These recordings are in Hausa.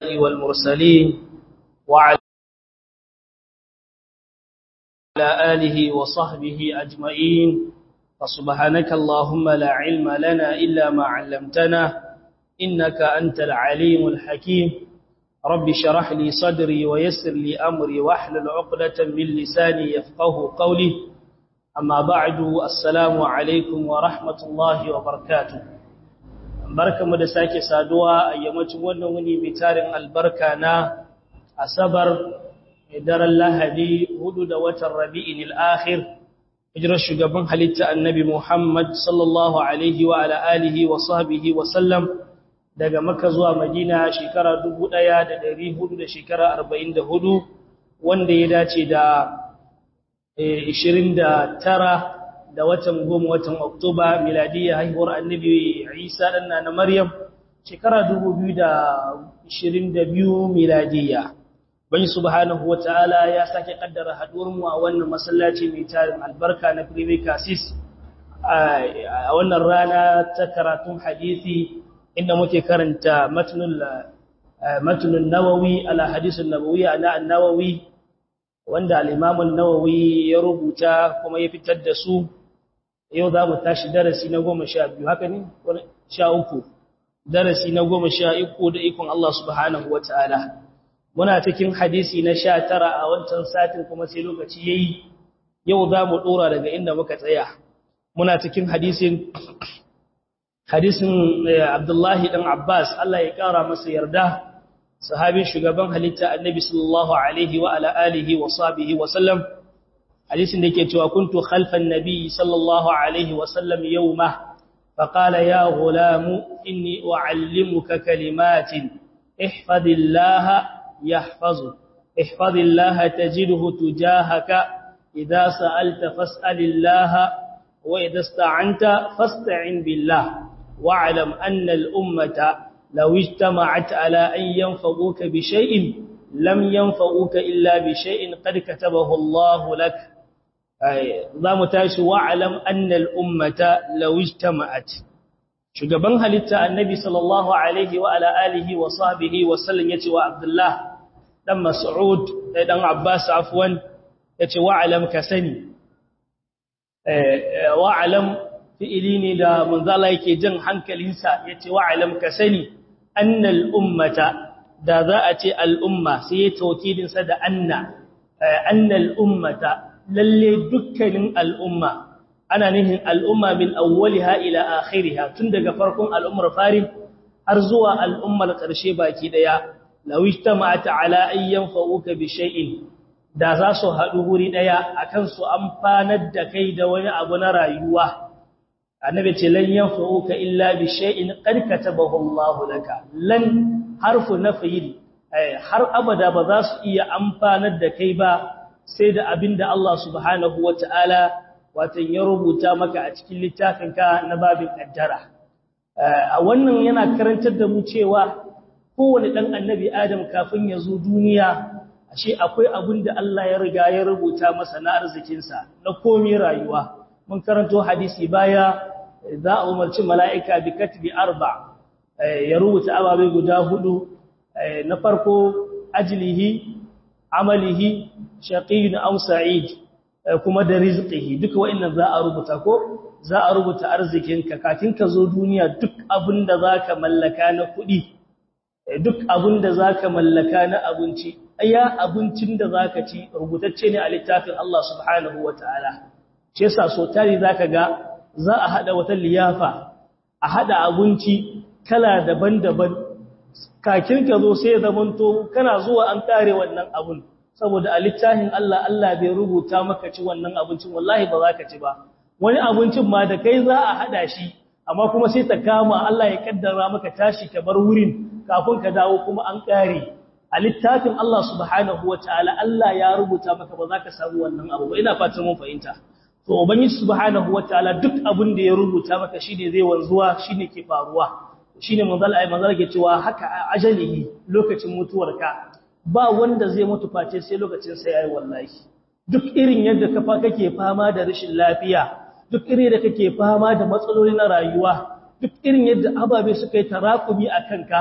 الأنبياء والمرسلين وعلى آله وصحبه أجمعين فسبحانك اللهم لا علم لنا إلا ما علمتنا إنك أنت العليم الحكيم رب شرح لي صدري ويسر لي أمري واحلل عقدة من لساني يفقه قولي أما بعد السلام عليكم ورحمة الله وبركاته barkamu da sake saduwa a yammacin wannan wuni mai tarin albarka na asabar daren lahadi hudu da watan rabi'in al'akhir hijirar shugaban halitta annabi muhammad sallallahu alaihi wa ala alihi wa sahbihi wa sallam daga maka zuwa madina shekara dubu ɗaya da ɗari hudu da shekara arba'in da hudu wanda ya dace da ishirin da tara da watan goma watan oktoba miladiyya haihuwar annabi isa ɗanna na maryam shekara dubu biyu da ishirin da biyu miladiyya bani subhanahu wa ta'ala ya sake kaddara haɗuwarmu a wannan masallaci mai tarin albarka na privy cassis a wannan rana ta karatun hadisi inda muke karanta matnun nawawi ala hadisun nabawi ana nawawi wanda al'imamun nawawi ya rubuta kuma ya fitar da su yau za mu tashi darasi na goma sha biyu haka ne sha uku darasi na goma sha uku da ikon Allah subhanahu wa ta'ala muna cikin hadisi na sha tara a wancan satin kuma sai lokaci ya yi yau za mu ɗora daga inda muka tsaya muna cikin hadisin hadisin Abdullahi dan Abbas Allah ya kara masa yarda sahabin shugaban halitta Annabi sallallahu alaihi wa ala alihi wa sahbihi wa sallam hadisin da yake cewa kuntu khalfan nabi sallallahu alaihi wa sallam yawma فقال يا غلام إني أعلمك كلمات احفظ الله يحفظك احفظ الله تجده تجاهك إذا سألت فاسأل الله وإذا استعنت فاستعن بالله واعلم أن الأمة لو اجتمعت على أن ينفقوك بشيء لم ينفقوك إلا بشيء قد كتبه الله لك ذا متاش واعلم أن الأمة لو اجتمعت shugaban halitta annabi sallallahu alaihi wa ala alihi wa sahbihi wa sallam yace wa abdullah dan mas'ud dan abbas afwan yace wa alam ka sani wa alam fi'ili ne da manzala yake jan hankalinsa ya ce wa'alam ka sani annal ummata da za a ce al'umma sai ya taukilinsa da anna annal ummata lalle dukkanin al'umma ana nihin al'umma min awwaliha ila akhiriha tun daga farkon al'ummar farin har zuwa al'ummar ƙarshe baki ɗaya lawista ma'ata ala ayyan fa'uka bi shay'in da za su haɗu wuri ɗaya akan su amfanar da kai da wani abu na rayuwa annabi ce lan yanfa'uka illa bi shay'in qad katabahu Allah laka lan harfu nafyi har abada ba za su iya amfanar da kai ba sai da abinda Allah subhanahu wataala watan ya rubuta maka a cikin littafinka na babin kaddara a wannan yana karantar da mu cewa kowane dan annabi Adam kafin ya zo duniya ashe akwai abinda Allah ya riga ya rubuta masa na arzikinsa na komai rayuwa mun karanto hadisi baya za a umarci mala'ika bi katbi arba ya rubuta ababai guda hudu na farko ajilihi amalihi shaqiyyun aw sa'id kuma da rizqihi duka wa'annan za a rubuta ko za a rubuta arzikinka kafin ka zo duniya duk abinda zaka mallaka na kuɗi duk abinda zaka mallaka na abinci aya abincin da zaka ci rubutacce ne a littafin Allah subhanahu wataala shi yasa so tari zaka ga za a hada wata liyafa a hada abinci kala daban-daban kakin ka zo sai zamanto kana zuwa an kare wannan abun saboda a littafin Allah Allah bai rubuta maka ci wannan abincin wallahi ba za ka ci ba wani abincin ma da kai za a hada shi amma kuma sai ta kama Allah ya kaddara maka tashi ka bar wurin kafin ka dawo kuma an kare a littafin Allah subhanahu wataala Allah ya rubuta maka ba za ka samu wannan abu ba ina fatan mun fahimta to ubangiji subhanahu wataala duk abin da ya rubuta maka shine zai wanzuwa shine ke faruwa shine manzal ay manzal ke cewa haka ajalihi lokacin mutuwarka ba wanda zai mutu face sai lokacin sa yayi wallahi duk irin yadda kafa kake fama da rashin lafiya duk irin da kake fama da matsaloli na rayuwa duk irin yadda ababe suka yi tarakumi a kanka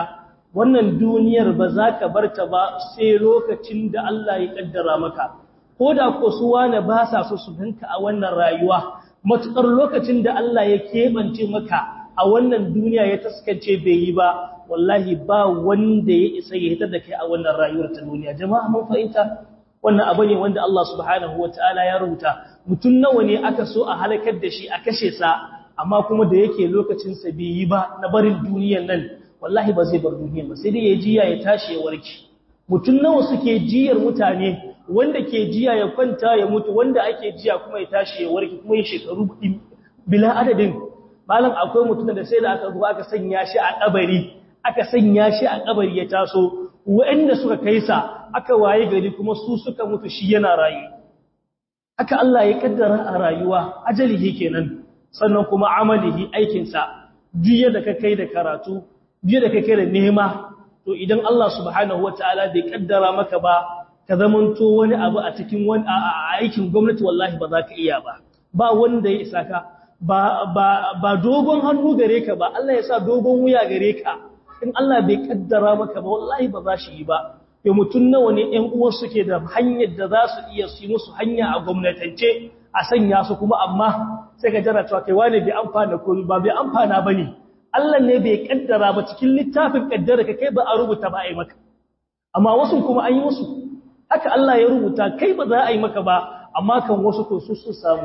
wannan duniyar ba za ka barta ba sai lokacin da Allah ya kaddara maka ko da ko su wane ba sa so su ganka a wannan rayuwa matukar lokacin da Allah ya keɓance maka a wannan duniya ya taskance bai yi ba wallahi ba wanda ya isa ya hitar da kai a wannan rayuwar ta duniya jama'a mun fahimta wannan abu ne wanda Allah subhanahu wataala ya rubuta mutum nawa ne aka so a halakar da shi a kashe sa amma kuma da yake lokacin sa bai yi ba na barin duniyar nan wallahi ba zai bar duniyar ba sai dai ya jiya ya tashi ya warke mutum nawa suke jiyar mutane wanda ke jiya ya kwanta ya mutu wanda ake jiya kuma ya tashi ya warke kuma ya shekaru bila adadin malam akwai mutum da sai da aka zo aka sanya shi a kabari aka sanya shi a kabari ya taso waɗanda suka kai sa aka waye gari kuma su suka mutu shi yana rayu haka Allah ya kaddara a rayuwa ajalihi kenan sannan kuma amalihi aikin sa jiya da ka kai da karatu jiya da ka kai da nema to idan Allah subhanahu wataala bai kaddara maka ba ka zamanto wani abu a cikin wani aikin gwamnati wallahi ba za ka iya ba ba wanda ya isa ka ba ba ba dogon hannu gare ka ba Allah ya sa dogon wuya gare ka in Allah bai kaddara maka ba wallahi ba za shi yi ba ya mutun nawa ne ƴan uwan suke da hanyar da za su iya su yi musu hanya a gwamnatance a sanya su kuma amma sai ka jira cewa kai wani bai amfana ko ba bai amfana bane Allah ne bai kaddara ba cikin littafin kaddara ka kai ba a rubuta ba a yi maka amma wasu kuma an yi musu haka Allah ya rubuta kai ba za a yi maka ba amma kan wasu to su sun samu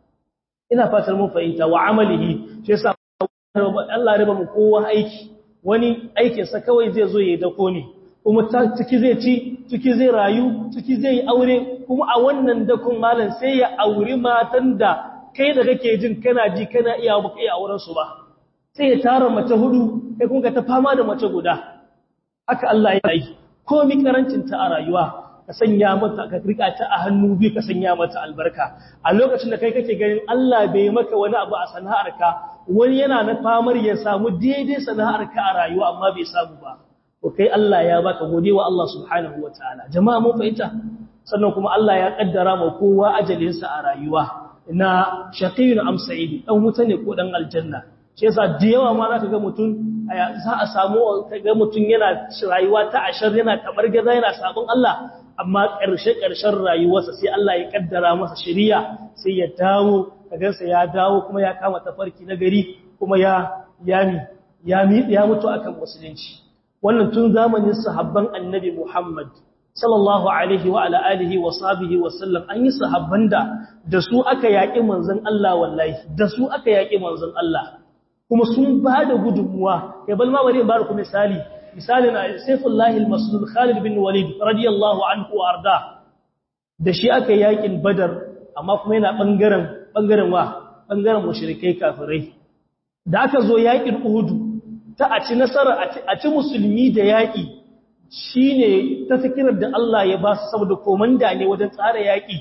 ina fatar mun fahimta wa amalihi shi yasa Allah ya riba mu kowa aiki wani aikin sa kawai zai zo yayi dako ne kuma ciki zai ci ciki zai rayu ciki zai aure kuma a wannan dakon malam sai ya auri matan da kai da kake jin kana ji kana iya baka iya auren su ba sai ya tara mace hudu kai kun ga ta fama da mace guda haka Allah ya yi komai karancin ta a rayuwa ka sanya mata ka rika ta a hannu biyu ka sanya mata albarka a lokacin da kai kake ganin Allah bai maka wani abu a sana'arka wani yana na famar ya samu daidai sana'arka a rayuwa amma bai samu ba to kai Allah ya baka godewa Allah subhanahu wataala jama'a mun fahimta sannan kuma Allah ya kaddara ma kowa ajalinsa a rayuwa na shaqiyun am sa'id dan wuta ne ko dan aljanna shi yasa da yawa ma zaka ga mutum za a samu ga mutum yana rayuwa ta ashar yana gaza yana sabon Allah amma ƙarshe-ƙarshen rayuwarsa sai Allah ya ƙaddara masa shiriya sai ya dawo kagansa ya dawo kuma ya kama tafarki na gari kuma ya yami ya ya mutu akan musulunci wannan tun zamanin sahabban annabi Muhammad sallallahu alaihi wa ala alihi wa sahbihi wa sallam an yi sahabban da da su aka yaƙi manzon Allah wallahi da su aka yaƙi manzon Allah kuma sun ba da gudunmuwa kai bal ma bari in ba ku misali misalin Saifullahi al-Maslul Khalid bin Walid radiyallahu anhu arda da shi aka yakin Badar amma kuma yana bangaren bangaren wa bangaren mushrikai kafirai da aka zo yakin Uhud ta a ci nasara a ci musulmi da yaki shine ta fikirar da Allah ya ba su saboda komanda ne wajen tsara yaki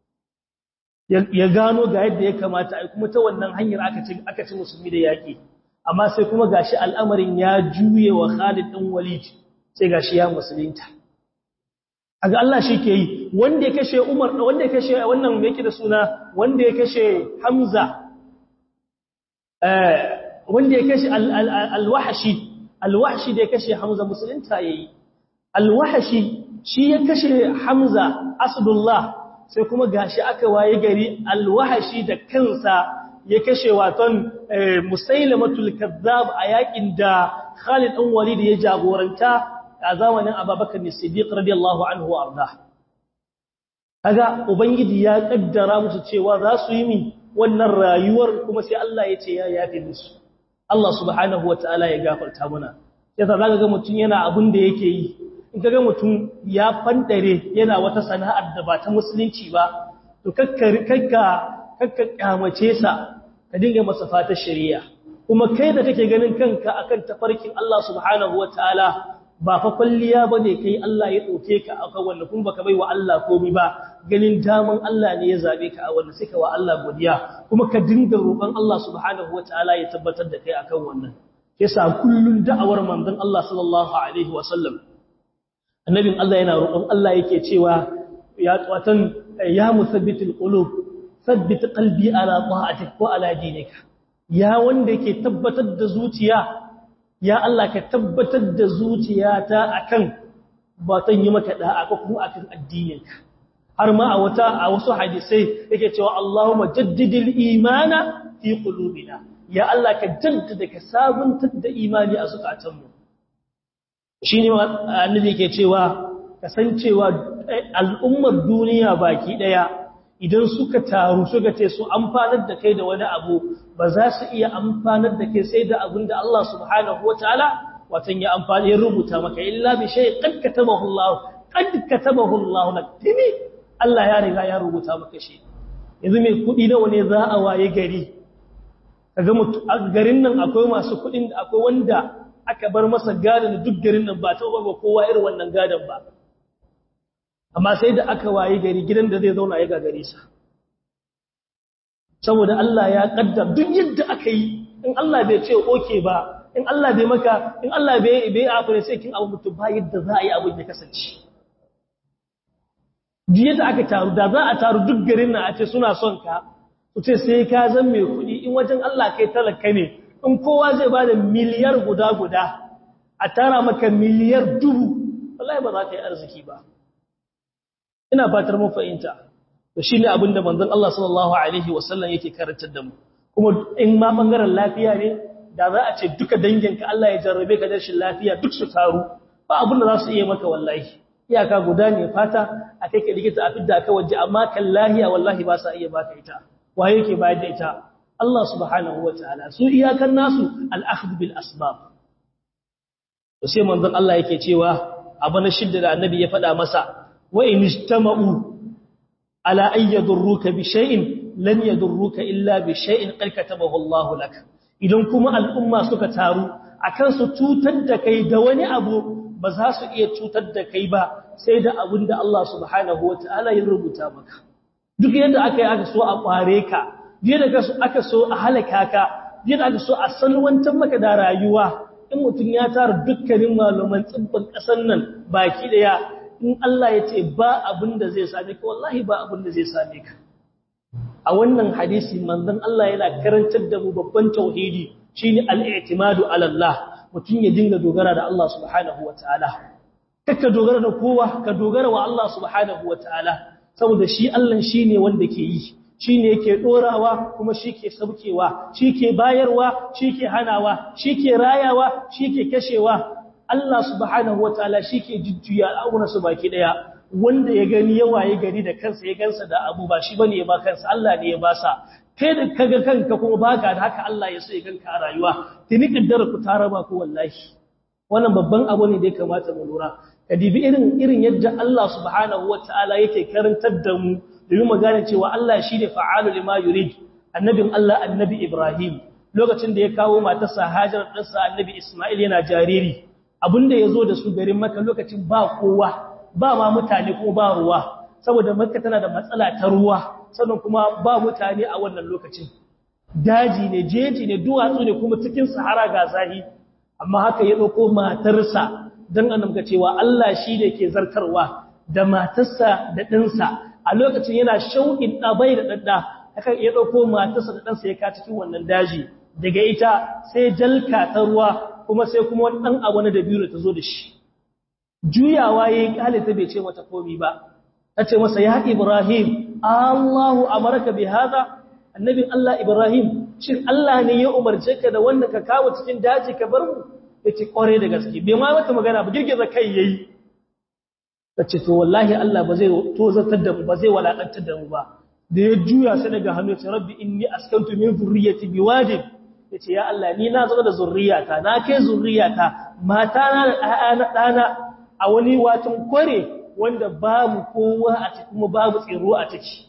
ya gano ga yadda ya kamata ai kuma ta wannan hanyar aka ci aka ci musulmi da yaki amma sai kuma gashi al'amarin ya juye wa Khalid ɗin Walid sai gashi ya musulunta aga Allah shi ke yi wanda ya kashe Umar wanda ya kashe wannan yake da suna wanda ya kashe Hamza eh wanda ya kashe al-Wahshi al-Wahshi da ya kashe Hamza musulunta yayi al-Wahshi shi ya kashe Hamza Asdullah sai kuma gashi aka waye gari al-Wahshi da kansa ya kashe waton musailamatul kazzab a yakin da Khalid ɗan Walid ya jagoranta a zamanin Abubakar Siddiq radiyallahu anhu arda kaga ubangiji ya kaddara musu cewa za su yi min wannan rayuwar kuma sai Allah ya ce ya yafe musu Allah subhanahu wataala ya gafarta mana yasa zaka ga mutun yana abin da yake yi in kaga mutun ya fandare yana wata sana'ar da ba ta musulunci ba to kakka kakka kakka kyamace sa ka dinga masa fatar shari'a kuma kai da kake ganin kanka akan tafarkin Allah subhanahu wataala ba fa kulliya bane kai Allah ya dauke ka akan wannan kuma baka bai wa Allah komai ba ganin daman Allah ne ya zabe ka a wannan sai ka wa Allah godiya kuma ka dinga roƙon Allah subhanahu wataala ya tabbatar da kai akan wannan yasa kullun da'awar manzon Allah sallallahu alaihi wasallam annabin Allah yana roƙon Allah yake cewa ya tsawatan ya musabbitul qulub sabbit qalbi ala ta'atik wa ala dinika ya wanda yake tabbatar da zuciya ya Allah ka tabbatar da zuciyata akan ba ta yi maka da'a ko kuma akan addininka har ma a wata a wasu hadisai yake cewa Allahumma jaddidil imana fi qulubina ya Allah ka jaddada ka sabuntar da imani a zukatanmu shine annabi yake cewa kasancewa al'ummar duniya baki daya idan suka taru suka ce su amfanar da kai da wani abu ba za su iya amfanar da kai sai da abin da Allah subhanahu wataala watan ya amfani ya rubuta maka illa bi shay qad katabahu Allah qad katabahu Allah lak tini Allah ya riga ya rubuta maka shi yanzu mai kudi nawa ne za a waye gari kaga mutu a garin nan akwai masu kudin da akwai wanda aka bar masa gadon duk garin nan ba ta ba kowa irin wannan gadon ba amma sai da aka waye gari gidan da zai zauna ya gagare sa saboda Allah ya kaddar duk yadda aka yi in Allah bai ce oke ba in Allah bai maka in Allah bai bai afure sai kin abu mutum ba yadda za a yi abin ya kasance jiya da aka taru da za a taru duk garin nan a ce suna son ka su ce sai ka zan mai kuɗi in wajen Allah kai talaka ne in kowa zai ba da miliyar guda guda a tara maka miliyar dubu wallahi ba za ka yi arziki ba ina fatar mun fahimta to shine abin da manzon Allah sallallahu alaihi wasallam yake karantar da mu kuma in ma bangaren lafiya ne da za a ce duka danginka Allah ya jarrabe ka da rashin lafiya duk su taru ba abin da za su iya maka wallahi iyaka guda ne fata a kai ka likita a fidda ka waje amma kan lahiya wallahi ba sa iya baka ita waye yake bayar da ita Allah subhanahu wataala su iyakan nasu al-akhdh bil asbab to sai manzon Allah yake cewa abu na shidda da annabi ya faɗa masa wa in ijtama'u ala an yadurruka bi shay'in lan yadurruka illa bi shay'in qad katabahu Allah lak idan kuma al'umma suka taru akan su cutar da kai da wani abu ba za su iya cutar da kai ba sai da abin da Allah subhanahu wataala ya rubuta maka duk yadda aka yi aka so a kware ka yadda aka so a halaka ka yadda aka so a salwantar maka da rayuwa in mutum ya tara dukkanin malaman tsibbin ƙasar nan baki daya in Allah ya ce ba abin da zai same ka wallahi ba abin da zai same ka a wannan hadisi manzon Allah yana karantar da mu babban tauhidi shine al-i'timadu ala Allah mutum ya dinga dogara da Allah subhanahu wataala kaka dogara da kowa ka dogara wa Allah subhanahu wataala saboda shi Allah shine wanda ke yi shi ne yake ɗorawa kuma shi ke saukewa shi ke bayarwa shi ke hanawa shi ke rayawa shi ke kashewa Allah subhanahu wa ta'ala shi ke jujjuya al'amuransu baki ɗaya wanda ya gani yawa ya gani da kansa ya gansa da abu ba shi bane ya ba kansa Allah ne ya ba sa kai da kaga kanka kuma baka da haka Allah ya so ya ganka a rayuwa tuni kaddara ku ta raba ku wallahi wannan babban abu ne da ya kamata mu lura ka dibi irin irin yadda Allah subhanahu wa ta'ala yake karantar da mu domin magana cewa Allah shi ne fa'alu lima yurid annabin Allah annabi Ibrahim lokacin da ya kawo matarsa Hajar ɗansa annabi Ismail yana jariri abinda ya zo da su garin maka lokacin ba kowa ba ma mutane kuma ba ruwa saboda makka tana da matsala ta ruwa sannan kuma ba mutane a wannan lokacin daji ne jeji ne duwatsu ne kuma cikin sahara ga zahi amma haka ya ɗauko matarsa don annabka cewa Allah shi ne ke zartarwa da matarsa da ɗansa a lokacin yana shauƙin ɗabai da ɗaɗɗa haka ya ɗauko matarsa da ɗansa ya ka cikin wannan daji daga ita sai jalka ta ruwa kuma sai kuma wani ɗan abu na dabiru ta zo da shi juyawa ya yi ƙale ta bai ce mata komi ba ta ce masa ya ibrahim allahu amarka bi haza annabin allah ibrahim shin allah ne ya umarce ka da wanda ka kawo cikin daji ka bar mu ya ce ƙware da gaske bai ma mata magana ba girgiza kai ya yi ce to wallahi Allah ba zai tozartar da mu ba zai walakantar da mu ba da ya juya sai daga hannu ce rabbi inni askantu min zurriyyati biwadin yace ya Allah ni na zama da zurriyata na kai zurriyata mata na da ɗana ɗana a wani watan kware wanda babu kowa a ciki kuma babu tsiro a ciki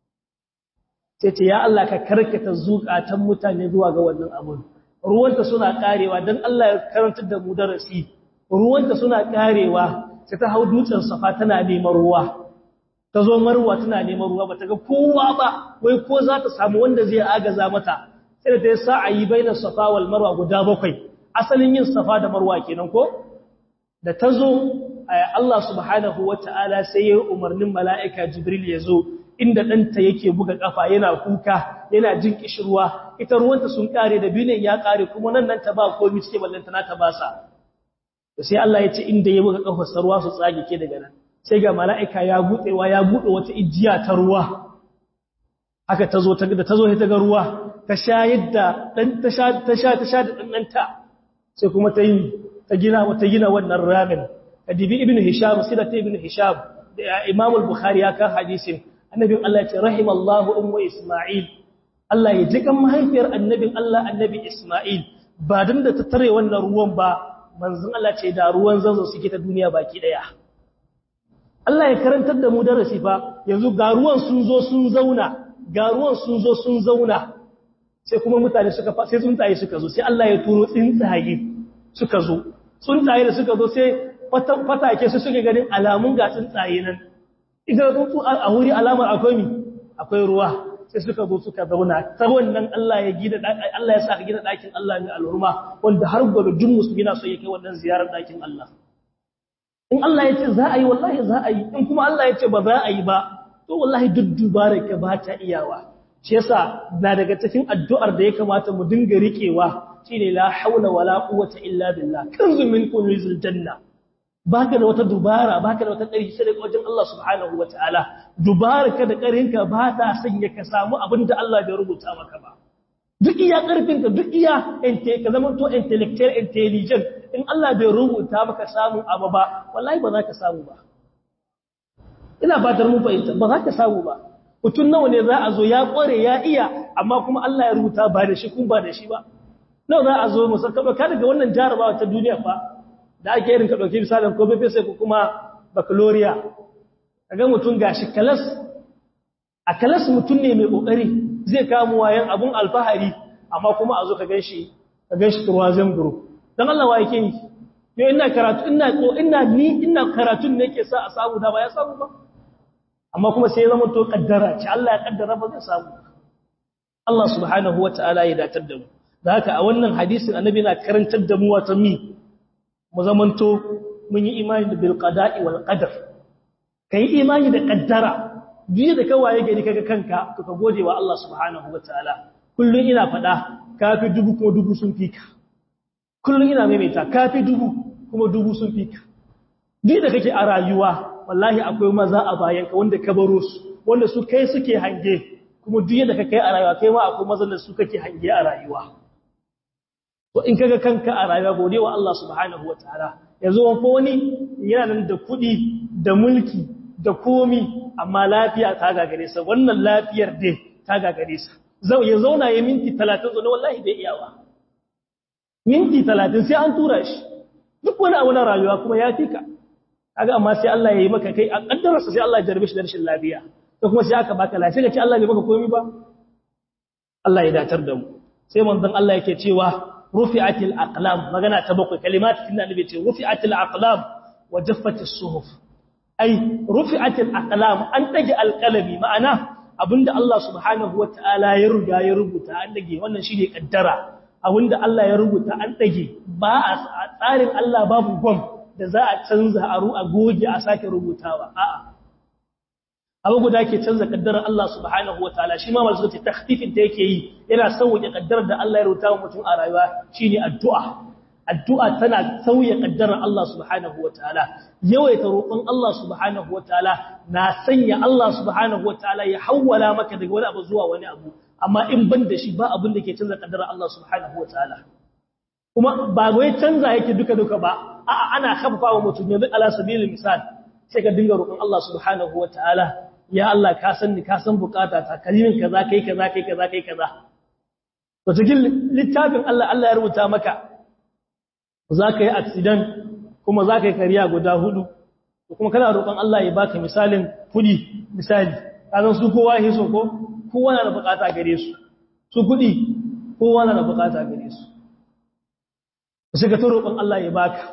sai ce ya Allah ka karkata zukatan mutane zuwa ga wannan abun ruwanta suna karewa dan Allah ya karantar da mu darasi ruwanta suna karewa sai ta hau dutsen safa tana neman ruwa ta zo marwa tana neman ruwa ba ta ga kowa ba wai ko za ta samu wanda zai agaza mata sai da ta yi sa'ayi bainar safa wal marwa guda bakwai asalin yin safa da marwa kenan ko da ta zo Allah subhanahu wata'ala sai ya umarnin mala'ika jibril ya zo inda ɗanta yake buga ƙafa yana kuka yana jin kishirwa ita ruwanta sun ƙare da binin ya ƙare kuma nan nan ta ba komi cike ballanta na ta basa sai Allah ya ce inda ya buga ƙafar sarwa su tsage ke daga nan sai ga mala'ika ya buɗewa ya buɗe wata ijiya ta ruwa haka ta zo ta da ta zo ta ga ruwa ta sha yadda dan ta sha ta sha ta sha da ɗanɗanta sai kuma ta yi ta gina ta gina wannan ramin kadibi ibnu hisham sirat ibnu hisham da imam al-bukhari ya kan hadisin annabin Allah ya ce rahimallahu ummu isma'il Allah ya ji kan mahaifiyar annabin Allah annabi isma'il ba dan da ta tare wannan ruwan ba manzon Allah ce da ruwan zanzo suke ta duniya baki daya Allah ya karantar da mu darasi fa yanzu ga ruwan sun zo sun zauna ga ruwan sun zo sun zauna sai kuma mutane suka sai tsuntsaye suka zo sai Allah ya turo tsuntsaye suka zo tsuntsaye da suka zo sai fatake su suke ganin alamun ga tsuntsaye nan idan tsuntsu a wuri alamar akwai mi akwai ruwa sai suka zo suka zauna ta wannan Allah ya gida Allah ya sa ka gina dakin Allah ne alhurma wanda har gobe duk musulmi na so ya kai wannan ziyarar dakin Allah in Allah ya ce za a yi wallahi za a yi in kuma Allah ya ce ba za a yi ba to wallahi duk dubara ka ba ta iyawa shi yasa na daga cikin addu'ar da ya kamata mu dinga riƙewa shine la haula wala quwwata illa billah kanzu min kunuzil janna baka da wata dubara baka da wata ƙarfi sai daga wajen Allah subhanahu wataala dubaraka da ƙarinka ba ta sanya ka samu abin da Allah bai rubuta maka ba duk iya ƙarfinka duk iya ka zama to intellectual intelligent in Allah bai rubuta maka samun abu ba wallahi ba za ka samu ba ina fatar mun fahimta ba za ka samu ba mutum nawa ne za a zo ya ƙware ya iya amma kuma Allah ya rubuta ba da shi kun ba da shi ba nawa za a zo mu saka ka daga wannan jarabawa ta duniya fa da ake irin ka dauki misalin ko bai sai ko kuma baccalaureate kaga mutum gashi kalas a kalas mutum ne mai kokari zai kamo wayan abun alfahari amma kuma a zo ka ganshi ka ganshi turwazin group dan Allah wa yake yi yo ina karatu ina ko ina ni ina karatun ne yake sa a samu da ba ya samu ba amma kuma sai ya zama to kaddara ce Allah ya kaddara ba zai samu Allah subhanahu wataala ya datar da mu da haka a wannan hadisin annabi na karantar da mu wata mi mu zamanto mun yi imani da bil qada'i wal qadar kai imani da kaddara duk da kawaye gari kaga kanka to ka gode wa Allah subhanahu wataala kullun ina fada kafi dubu kuma dubu sun fika kullun ina maimaita kafi dubu kuma dubu sun fika duk da kake a rayuwa wallahi akwai maza a bayan ka wanda ka baro su wanda su kai suke hange kuma duk yadda ka kai a rayuwa kai ma akwai mazan da su kake hange a rayuwa to in kaga kanka a rayuwa gode wa Allah subhanahu wataala yanzu wani wani yana nan da kuɗi da mulki da komi amma lafiya ta gagare sa wannan lafiyar dai ta gagare sa zau ya zauna ya minti 30 zo ne wallahi bai iyawa minti 30 sai an tura shi duk wani abu na rayuwa kuma ya fika kaga amma sai Allah ya yi maka kai a kaddararsa sai Allah ya jarbe shi da rashin lafiya to kuma sai aka baka lafiya kace Allah bai maka komai ba Allah ya datar da mu sai manzon Allah yake cewa rufi'atil aqlam magana ta bakwai kalimat kin annabi ce rufi'atil aqlam wa jaffatis suhuf ai rufi'atil aqlam an dage alqalami ma'ana abinda Allah subhanahu wataala ya ruga ya rubuta an dage wannan shine kaddara abinda Allah ya rubuta an dage ba a tsarin Allah babu gwam da za a canza a ru a goge a sake rubutawa a'a abu guda ke canza kaddarar Allah subhanahu wataala shi ma masu ce takhfifin da yake yi yana sauke kaddarar da Allah ya rubuta wa mutum a rayuwa shine addu'a addu'a tana sauya kaddarar Allah subhanahu wataala yawaita roƙon Allah subhanahu wataala na sanya Allah subhanahu wataala ya hawwala maka daga wani abu zuwa wani abu amma in ban da shi ba abin da ke canza kaddarar Allah subhanahu wataala kuma ba wai canza yake duka duka ba a'a ana khaffa wa mutum yanzu ala sabilil misal sai ka dinga roƙon Allah subhanahu wataala ya Allah ka san ni ka san bukata ta kalimin kaza kai kaza kai kaza kai kaza to cikin littafin Allah Allah ya rubuta maka za ka yi accident kuma za ka yi kariya guda hudu kuma kana roƙon Allah ya baka misalin kudi misali kazan su kowa ya so ko kowa na da bukata gare su su kudi kowa na da bukata gare su sai ka to roƙon Allah ya baka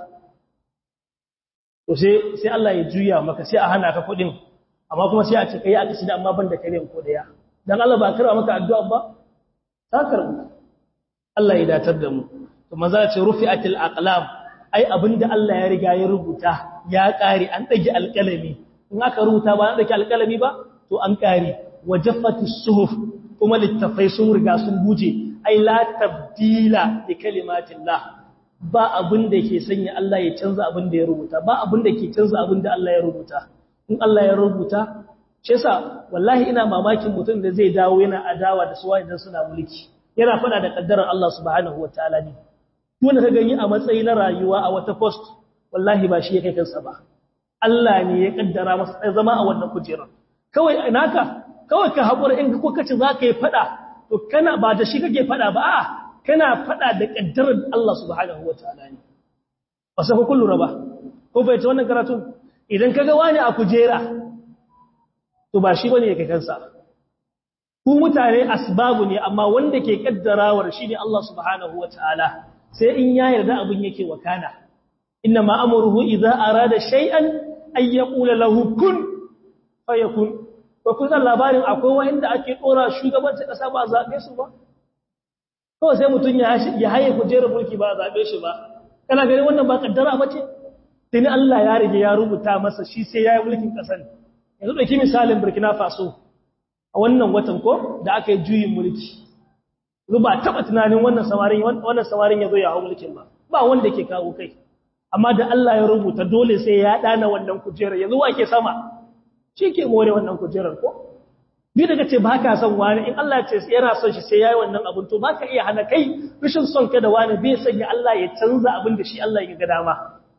to sai sai Allah ya juya maka sai a hana ka kudin amma kuma sai a ce kai accident amma ban da kariyan ko daya dan Allah ba karba maka addu'a ba ta karbu Allah ya datar da mu to maza ce rufi'atil aqlam ai abinda Allah ya riga ya rubuta ya kare an dage alƙalami in aka rubuta ba an dage alƙalami ba to an kare wajaffatis suhuf kuma littafai sun riga sun buje ai la tabdila li kalimatillah ba abin da ke sanya Allah ya canza abin da ya rubuta ba abin da ke canza abin da Allah ya rubuta in Allah ya rubuta shi yasa wallahi ina mamakin mutum da zai dawo yana adawa da suwa idan suna mulki yana fada da kaddarar Allah subhanahu wataala ne wanda ka gani a matsayi na rayuwa a wata post wallahi ba shi ya kai kansa ba Allah ne ya kaddara masa zama a wannan kujerar kawai naka kawai ka haƙura in ko kace za ka yi fada to kana ba da shi kake fada ba a kana fada da kaddarar Allah subhanahu wataala ne ba sai ku kullu ba ko bai ta wannan karatu idan kaga wani a kujera to ba shi bane yake kansa ku mutane asbabu ne amma wanda ke kaddarawar shine Allah subhanahu wataala sai in ya yarda abin yake wakana inna ma amruhu idza arada shay'an ay yaqula lahu kun fayakun ko kun san labarin akwai wanda ake dora shugabancin kasa ba zabe su ba kawai sai mutun ya ya haye kujerar mulki ba zabe shi ba kana gani wannan ba kaddara bace sai Allah ya rige ya rubuta masa shi sai yayi mulkin kasar yanzu dauki misalin Burkina Faso a wannan watan ko da aka yi juyin mulki ba taba tunanin wannan samarin wannan samarin yazo ya hawo mulkin ba ba wanda ke kawo kai amma da Allah ya rubuta dole sai ya dana wannan kujerar yanzu wa ke sama shi ke more wannan kujerar ko bi daga ce ba ka son wani in Allah ya ce yana son shi sai yayi wannan abun to baka iya hana kai rashin son ka da wani bai sanya Allah ya canza abin da shi Allah ya ga dama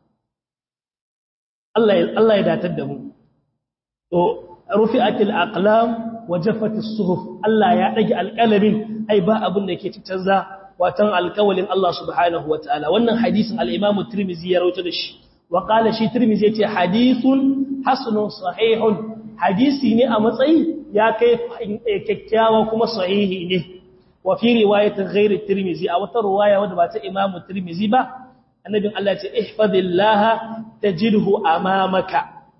Allah ya Allah ya datar da mu to rufi'atil aqlam wa jaffatis suhuf Allah ya dage alqalamin ai ba abin da yake canza watan alkawalin Allah subhanahu wataala wannan hadisin al-Imam Tirmidhi ya rawaito da shi wa qala shi Tirmidhi yace hadithun hasanun sahihun hadisi ne a matsayi ya kai kyakkyawa kuma sahihi ne wa fi riwayatin ghairi Tirmidhi a wata riwaya wadda ba ta Imam Tirmidhi ba annabin Allah ce ihfazillaha tajidhu amamaka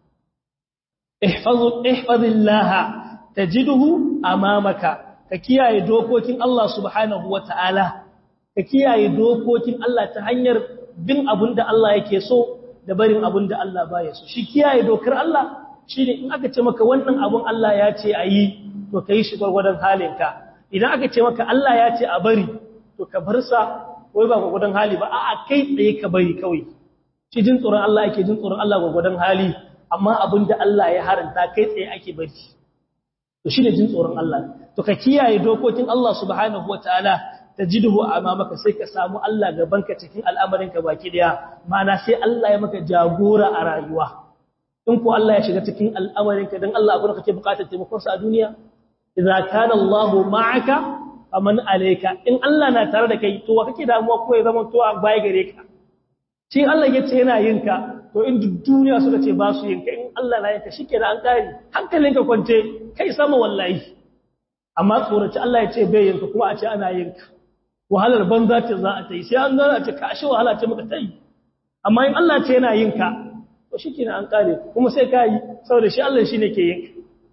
ihfazu ihfazillaha tajidhu amamaka ka kiyaye dokokin Allah subhanahu wata'ala ka kiyaye dokokin Allah ta hanyar bin abinda Allah yake so da barin abinda Allah baya so shi kiyaye dokar Allah shine in aka ce maka wannan abun Allah ya ce ayi to kai shi gurgurdan halinka idan aka ce maka Allah ya ce a bari to ka bar sa wai ba gurgurdan hali ba a'a kai tsaye ka bari kawai shi jin tsoron Allah yake jin tsoron Allah gurgurdan hali amma abinda Allah ya haranta kai tsaye ake bari to shine jin tsoron Allah to ka kiyaye dokokin Allah subhanahu wataala tajiduhu amamaka sai ka samu Allah gabanka cikin al'amarinka baki daya mana sai Allah ya maka jagora a rayuwa in ko Allah ya shiga cikin al'amarinka dan Allah abin kake bukatar taimakon sa a duniya idza kana Allahu ma'aka faman alayka in Allah na tare da kai to wa kake damuwa ko ya zama to a baya gare ka shi Allah ya ce yana yin ka to in duk duniya suka ce ba su yin ka in Allah na yin ka shikenan an kare hankalinka kwance kai sama wallahi amma tsoraci Allah ya ce bai yin ka kuma a ce ana yin ka wahalar banza ce za a ta yi sai an gana ce ka ashe wahala ce muka ta yi amma in Allah ce yana yin ka to shikenan an kare kuma sai ka yi saboda shi Allah shine ke yin ka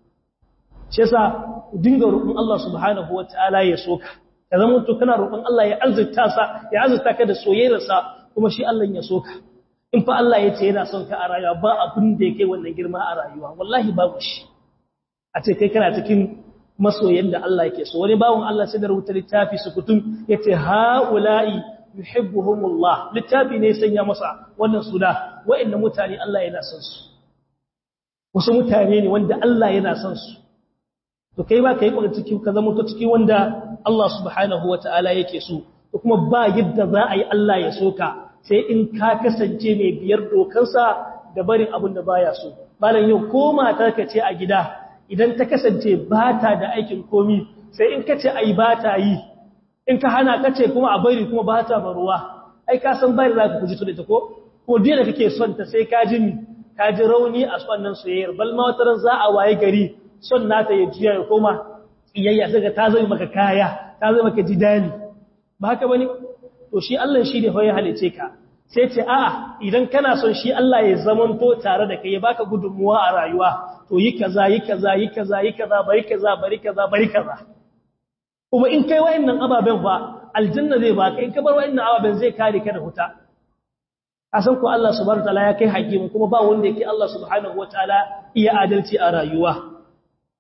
shi yasa dinga roƙon Allah subhanahu wataala ya soka ka zama to kana roƙon Allah ya azurta sa ya azurta ka da soyayyarsa kuma shi Allah ya soka in fa Allah ya ce yana son ka a rayuwa ba abin da yake wannan girma a rayuwa wallahi babu shi a ce kai kana cikin masoyan da Allah yake so wani bawon Allah sai da rubuta littafi su kutum yace haula'i yuhibbuhumullah littafi ne sanya masa wannan suna wa'annan mutane Allah yana son su wasu mutane ne wanda Allah yana son su to kai ba kai kwata ciki ka zama to ciki wanda Allah subhanahu wataala yake so to kuma ba yadda za a yi Allah ya soka sai in ka kasance mai biyar dokansa da barin abin da baya so malam yau ko matar ka ce a gida idan ta kasance ba ta da aikin komi sai in ka ce ai ba ta yi in ka hana ka ce kuma a bari kuma ba ta baruwa ai ka san bari za ka kuji to da ta ko ko dai da kake son ta sai ka ji mi ka ji rauni a wannan soyayyar bal ma wataran za a waye gari son nata ya jiya ya koma iyayya sai ka ta zama maka kaya ta zama maka jidali ba haka bane to shi Allah shi ne fa ya halice ka sai ce a'a idan kana son shi Allah ya zamanto tare da kai ya baka gudunmuwa a rayuwa to yi kaza yi kaza yi kaza yi kaza bari kaza bari kaza bari kaza kuma in kai wa'annan ababen fa aljanna zai baka in ka bar wa'annan ababen zai kare ka da huta asan ko Allah subhanahu wataala ya kai hakimi kuma ba wanda yake Allah subhanahu wataala iya adalci a rayuwa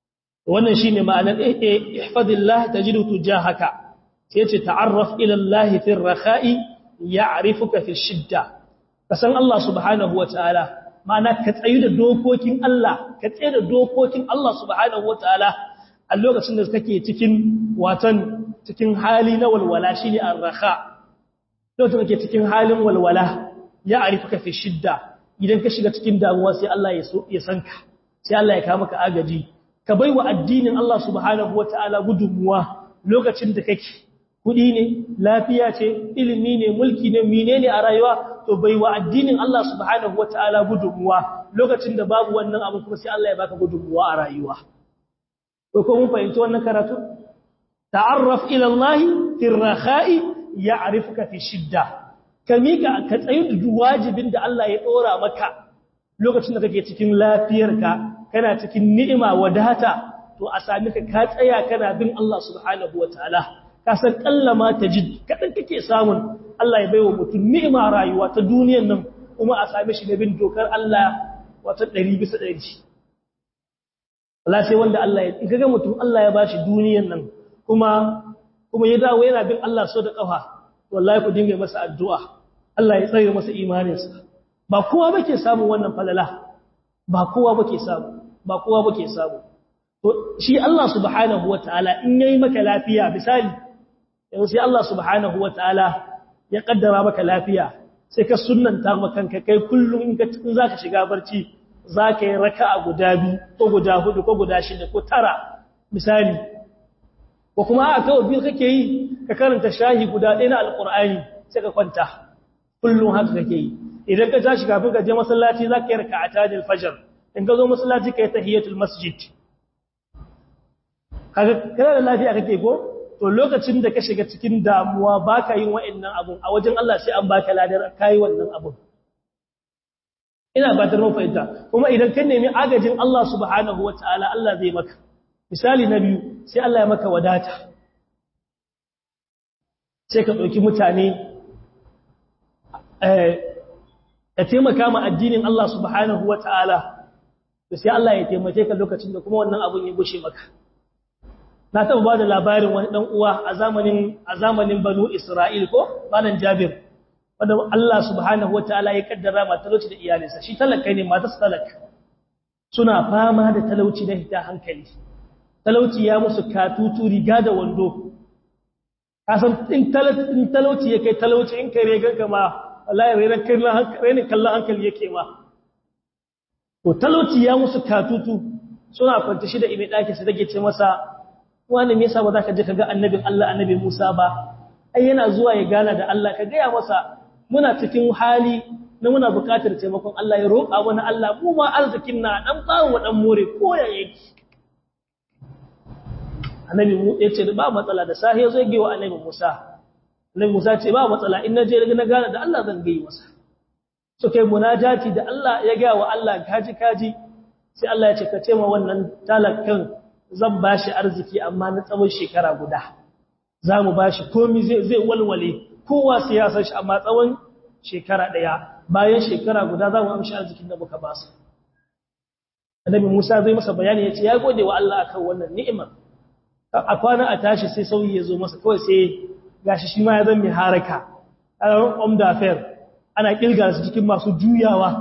wannan shine ma'anar ihfazillah tajidu tujahaka sai ce ta'arraf ila Allah fi ar-rakha'i ya'rifuka fi shidda kasan Allah subhanahu wataala ma'ana ka tsayu da dokokin Allah ka tsaye da dokokin Allah subhanahu wataala a lokacin da kake cikin watan cikin hali na walwala shine ar-rakha lokacin da kake cikin halin walwala ya'rifuka fi shidda idan ka shiga cikin damuwa sai Allah ya so ya sanka sai Allah ya kawo maka agaji ka baiwa addinin Allah subhanahu wataala gudunmuwa lokacin da kake kudi ne lafiya ce ilimi ne mulki ne menene a rayuwa to baiwa addinin Allah subhanahu wataala gudunmuwa lokacin da babu wannan abu kuma sai Allah ya baka gudunmuwa a rayuwa ko ko mun fahimci wannan karatu ta'arraf ila Allah fi ar-rakha'i ya'rifuka fi shidda kamika ka tsayu da wajibin da Allah ya dora maka lokacin da kake cikin lafiyarka kana cikin ni'ima wadata to a sami ka ka tsaya kana bin Allah subhanahu wataala ka san kallama tajid kadan kake samun Allah ya baiwa mutum ni'ima rayuwa ta duniyar nan kuma a same shi da bin dokar Allah wata 100 bisa 100 Allah sai wanda Allah ya kaga mutum Allah ya bashi duniyar nan kuma kuma ya dawo yana bin Allah so da kafa wallahi ku dinga masa addu'a Allah ya tsare masa imaninsa ba kowa bake samu wannan falala ba kowa bake samu ba kowa bake samu to shi Allah subhanahu wataala in yayi maka lafiya misali yanzu sai Allah subhanahu wataala ya kaddara maka lafiya sai ka sunnanta maka kanka kai kullum in ka in zaka shiga barci zaka yi raka'a guda biyu ko guda hudu ko guda shida ko tara misali ko kuma a kawai biyu kake yi ka karanta shahi guda ɗaya na alqur'ani sai ka kwanta kullum haka kake yi idan ka tashi kafin ka je masallaci za ka yi raka'ata da fajr in ka zo masallaci ka yi tahiyatul masjid kaga kana da lafiya kake ko to lokacin da ka shiga cikin damuwa baka yin wa'annan abun a wajen Allah sai an baka ladar kai wannan abun ina ba ta fahimta kuma idan ka nemi agajin Allah subhanahu wataala Allah zai maka misali na biyu sai Allah ya maka wadata sai ka ɗauki mutane ka taimaka ma addinin Allah subhanahu wa ta'ala da sai Allah ya taimake ka lokacin da kuma wannan abun ya gushe maka. Na taɓa ba da labarin wani ɗan uwa a zamanin banu Isra'il ko banan Jabir, wadda Allah subhanahu wa ta'ala ya kaddara ma talauci da iyalinsa, shi talaka ne matas talaka. Suna fama da talauci na hita hankali. Talauci ya musu katutu riga da wando. Kasan in talauci ya kai talauci in kai regar gama wallahi rainin kallon hankali yake ma to talauci ya musu katutu suna kwanta shi da ime ɗaki su dage ce masa wani me yasa ba za ka je ka ga annabin Allah annabi Musa ba ai yana zuwa ya gana da Allah ka gaya masa muna cikin hali na muna buƙatar taimakon Allah ya roƙa mana Allah mu ma arzikin na dan bawo dan more ko ya yake annabi mu yace ba matsala da sahi yazo ya wa annabi Musa Annabi Musa ce ba matsala in naje na gane da Allah zan gai masa. So kai munajati da Allah ya ga wa Allah kaji kaji sai Allah ya ce ka ce ma wannan talakan zan bashi arziki amma na tsawon shekara guda. Za mu bashi komai zai zai walwale kowa sai ya san shi amma tsawon shekara daya bayan shekara guda za mu amshi arzikin da muka ba su. Annabi Musa zai masa bayani ya ce ya gode wa Allah akan wannan ni'imar. A kwana a tashi sai sauyi ya zo masa kawai sai gashi shi ma ya zan mai haraka a ran omda fair ana kirga su cikin masu juyawa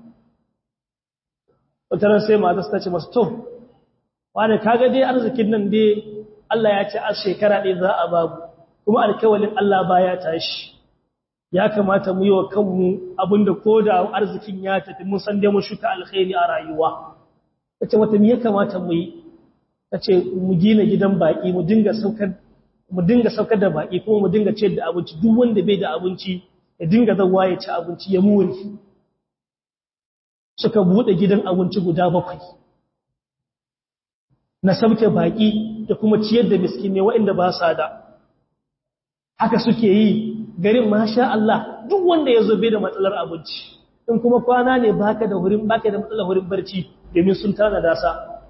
wataran sai mata su ta ce masu to wane kaga dai arzikin nan dai Allah ya ce a shekara ɗaya za a babu kuma alkawalin Allah ba ya tashi ya kamata mu yi wa kanmu abinda ko da arzikin ya tafi mun san dai mun shuka alkhairi a rayuwa ta ce mata me ya kamata mu yi ta ce mu gina gidan baƙi mu dinga saukar mu dinga saukar da baki kuma mu dinga ciyar da abinci duk wanda bai da abinci ya dinga zawa ya ci abinci ya muri suka bude gidan abinci guda bakwai na sauke baki da kuma ciyar da miskinai waɗanda ba sa da haka suke yi garin masha Allah duk wanda ya zo bai da matsalar abinci in kuma kwana ne baka da hurin baka da matsalar hurin barci domin sun tana dasa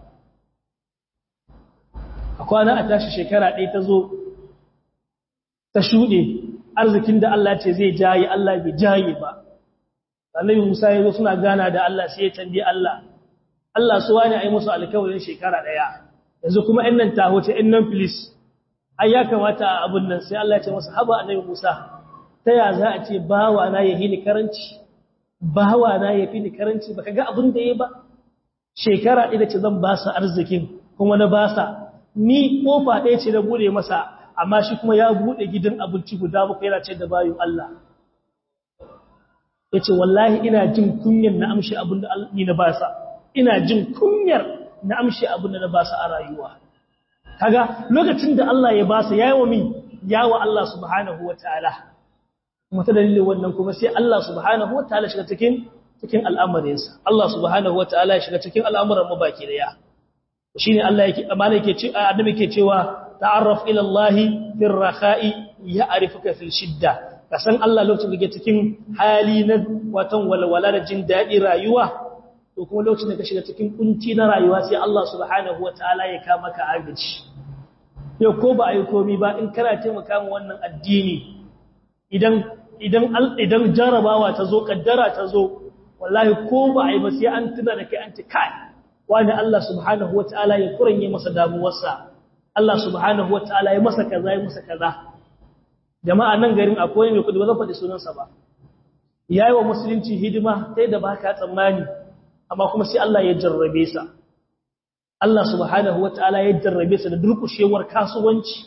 a kwana a tashi shekara ɗaya ta zo ta shuɗe arzikin da Allah ce zai jaye Allah bai jaye ba annabi Musa ya zo suna gana da Allah sai ya tambaye Allah Allah su wani ai musu alkawarin shekara ɗaya yanzu kuma ɗan nan taho ce ɗan nan filis ai ya kamata a abin nan sai Allah ya ce masa haba annabi Musa ta ya za a ce bawa na ya hini karanci bawa na ya fi ni karanci baka ga abin da ya ba shekara ɗaya ce zan ba sa arzikin kuma na ba sa ni kofa ɗaya ce na bude masa amma shi kuma ya bude gidan abinci guda muku yana ce da bayin Allah ya ce wallahi ina jin kunyar na amshi abin da ni na ba sa ina jin kunyar na amshi abin da na ba sa a rayuwa kaga lokacin da Allah ya ba sa yayi wa min yawa Allah subhanahu wataala kuma ta dalilin wannan kuma sai Allah subhanahu wataala shiga cikin cikin al'amarinsa Allah subhanahu wataala ya shiga cikin al'amuran mu baki daya shine Allah yake amana yake ce annabi yake cewa ta'arraf ila Allah fil rakha'i ya'rifuka fil shidda kasan Allah lokacin da kake cikin hali na watan walwala da jin dadi rayuwa to kuma lokacin da ka shiga cikin kunci na rayuwa sai Allah subhanahu wataala ya kama ka agaji yau ko ba ai komi ba in kana taimaka mu wannan addini idan idan idan jarabawa ta zo kaddara ta zo wallahi ko ba ai ba sai an tuna da kai an ci kai wani Allah subhanahu wataala ya kuranye masa damuwarsa Allah subhanahu wataala ya masa kaza ya masa kaza jama'a nan garin akwai mai kudi ba zan faɗi sunansa ba yayi wa musulunci hidima sai da baka tsammani amma kuma sai Allah ya jarrabe sa Allah subhanahu wataala ya jarrabe sa da durkushewar kasuwanci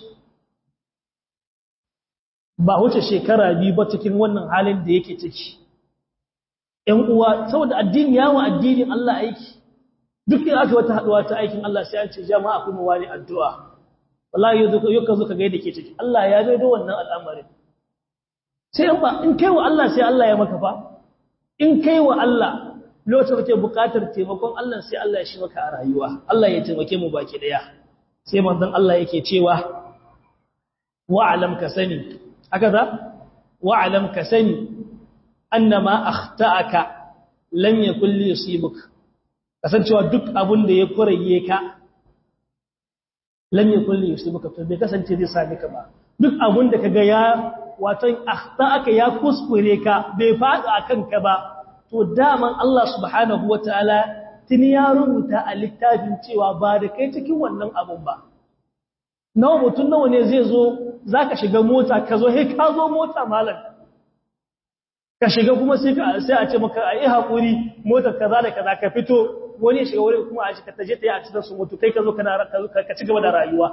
ba wuce shekara biyu ba cikin wannan halin da yake ciki ‘yan uwa saboda addini yawon addinin Allah aiki duk da aka wata haɗuwa ta aikin Allah sai an ce jama'a kuma wani addu'a wallahi yau ka zo ka gaida ke ciki Allah ya gaido wannan al'amarin sai in ba in kai wa Allah sai Allah ya maka fa in kai wa Allah lokacin da kake buƙatar taimakon Allah sai Allah ya shi maka a rayuwa Allah ya taimake mu baki daya sai manzon Allah yake cewa wa'alam ka sani haka za wa'alam ka sani annama akhta'aka lam yakul li yusibuka kasancewa duk abun da ya kuraye ka lam yakul li yusibuka to bai kasance zai same ka ba duk abun da kaga ya watan akhta'aka ya kuskure ka bai fada akan ka ba to daman Allah subhanahu wataala tuni ya rubuta a littafin cewa ba da kai cikin wannan abun ba nawa mutum nawa ne zai zo za ka shiga mota ka zo he ka zo mota malam ka shiga kuma sai a ce maka a yi haƙuri motar kaza da kaza ka fito wani ya shiga wani kuma a shiga taje ta yi a cikin su mutu kai ka zo ka ci gaba da rayuwa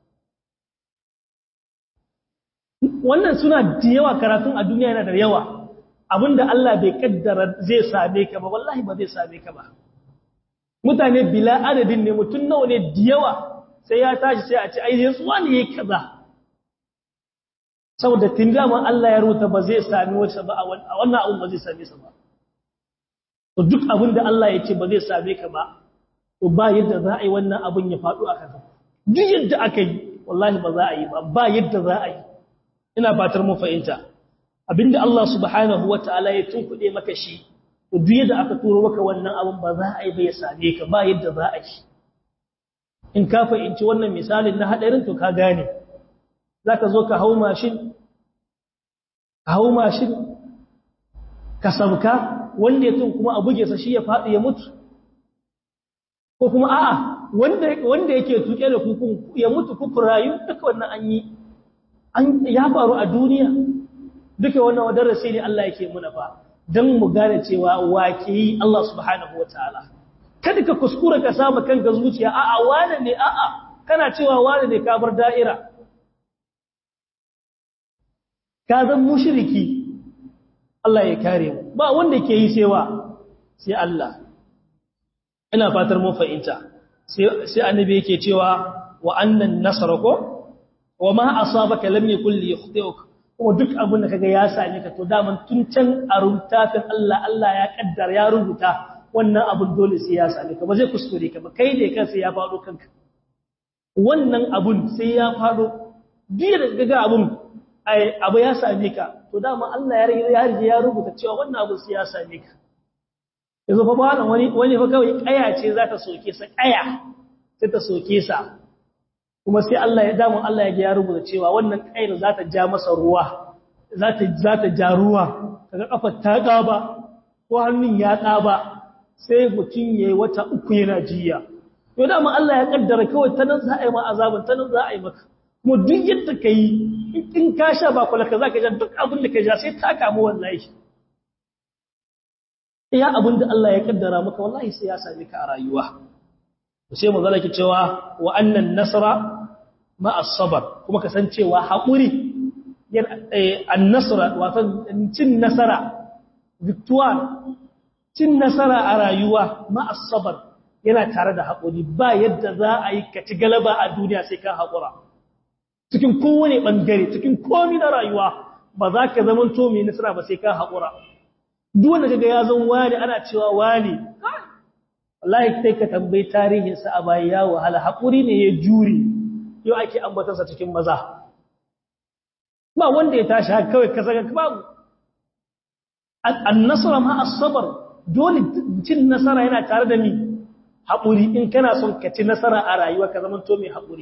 wannan suna da yawa karatun a duniya yana da yawa abinda Allah bai kaddara zai same ka ba wallahi ba zai same ka ba mutane bila adadin ne mutum nawa ne da yawa sai ya tashi sai a ce ai yanzu wani yayi kaza saboda tun dama Allah ya rubuta ba zai sami wacce ba a wannan abun ba zai same sa ba to duk abin da Allah ya ce ba zai same ka ba to ba yadda za a yi wannan abun ya faɗo a kanka duk yadda aka yi wallahi ba za a yi ba ba yadda za a yi ina fatar mu fahimta abinda Allah subhanahu wataala ya tunkuɗe maka shi to duk yadda aka turo maka wannan abun ba za a yi ba ya same ka ba yadda za a yi in ka fahimci wannan misalin na hadarin to ka gane zaka zo ka hau mashin ka hau mashin ka sabka wanda ya tun kuma a buge sa shi ya faɗi ya mutu ko kuma a'a wanda wanda yake tuke da kukun ya mutu kuku rayu duka wannan an yi an ya faru a duniya duka wannan darasi ne Allah yake muna fa dan mu gane cewa wake yi Allah subhanahu wataala kada ka kuskura ka samu kanka zuciya a'a wane ne a'a kana cewa wane ne ka bar da'ira ka zan mushriki Allah ya kare mu ba wanda ke yi sewa sai Allah ina fatar mu fahimta sai sai annabi yake cewa wa annan nasrako wa ma asabaka lam yakul li yukhti'uka kuma duk abin da kaga ya same ka to daman tun can a rubutafin Allah Allah ya kaddara ya rubuta wannan abun dole sai ya same ka ba zai kuskure ka ba kai ne kansa ya faɗo kanka wannan abun sai ya faɗo biya da gaga abun abu ya same ka to dama Allah ya rige ya rige ya rubuta cewa wannan abun sai ya same ka yanzu fa ba wani wani fa kawai kaya ce za ta soke sa kaya sai ta soke sa kuma sai Allah ya damu Allah ya ga ya rubuta cewa wannan kayar za ta ja masa ruwa za ta za ta ja ruwa kaga kafar ta ƙaba ko hannun ya ƙaba sai mutum ya yi wata uku yana jiya to dama Allah ya kaddara kawai ta nan za a yi ma azabin ta nan za a yi maka kuma duk yadda ka yi in ka sha ba kula ka za ka ja duk abin da ka ja sai ta kamu wallahi iya abin da Allah ya kaddara maka wallahi sai ya same ka a rayuwa sai mu zalaki cewa wa annan nasra ma as-sabr kuma kasancewa haƙuri an-nasra wato cin nasara victoire cin nasara a rayuwa ma as-sabr yana tare da haƙuri ba yadda za a yi ka ci galaba a duniya sai ka haƙura cikin kowane ɓangare cikin komi na rayuwa ba za ka zama to mai nasara ba sai ka haƙura duk wanda kaga ya zan wani ana cewa wani wallahi sai ka tambayi tarihinsa a baya ya wahala haƙuri ne ya jure yau ake ambatarsa cikin maza ba wanda ya tashi haka kawai ka saka babu an-nasara ma as-sabr dole cin nasara yana tare da ni haƙuri in kana son ka ci nasara a rayuwa ka zama to mai haƙuri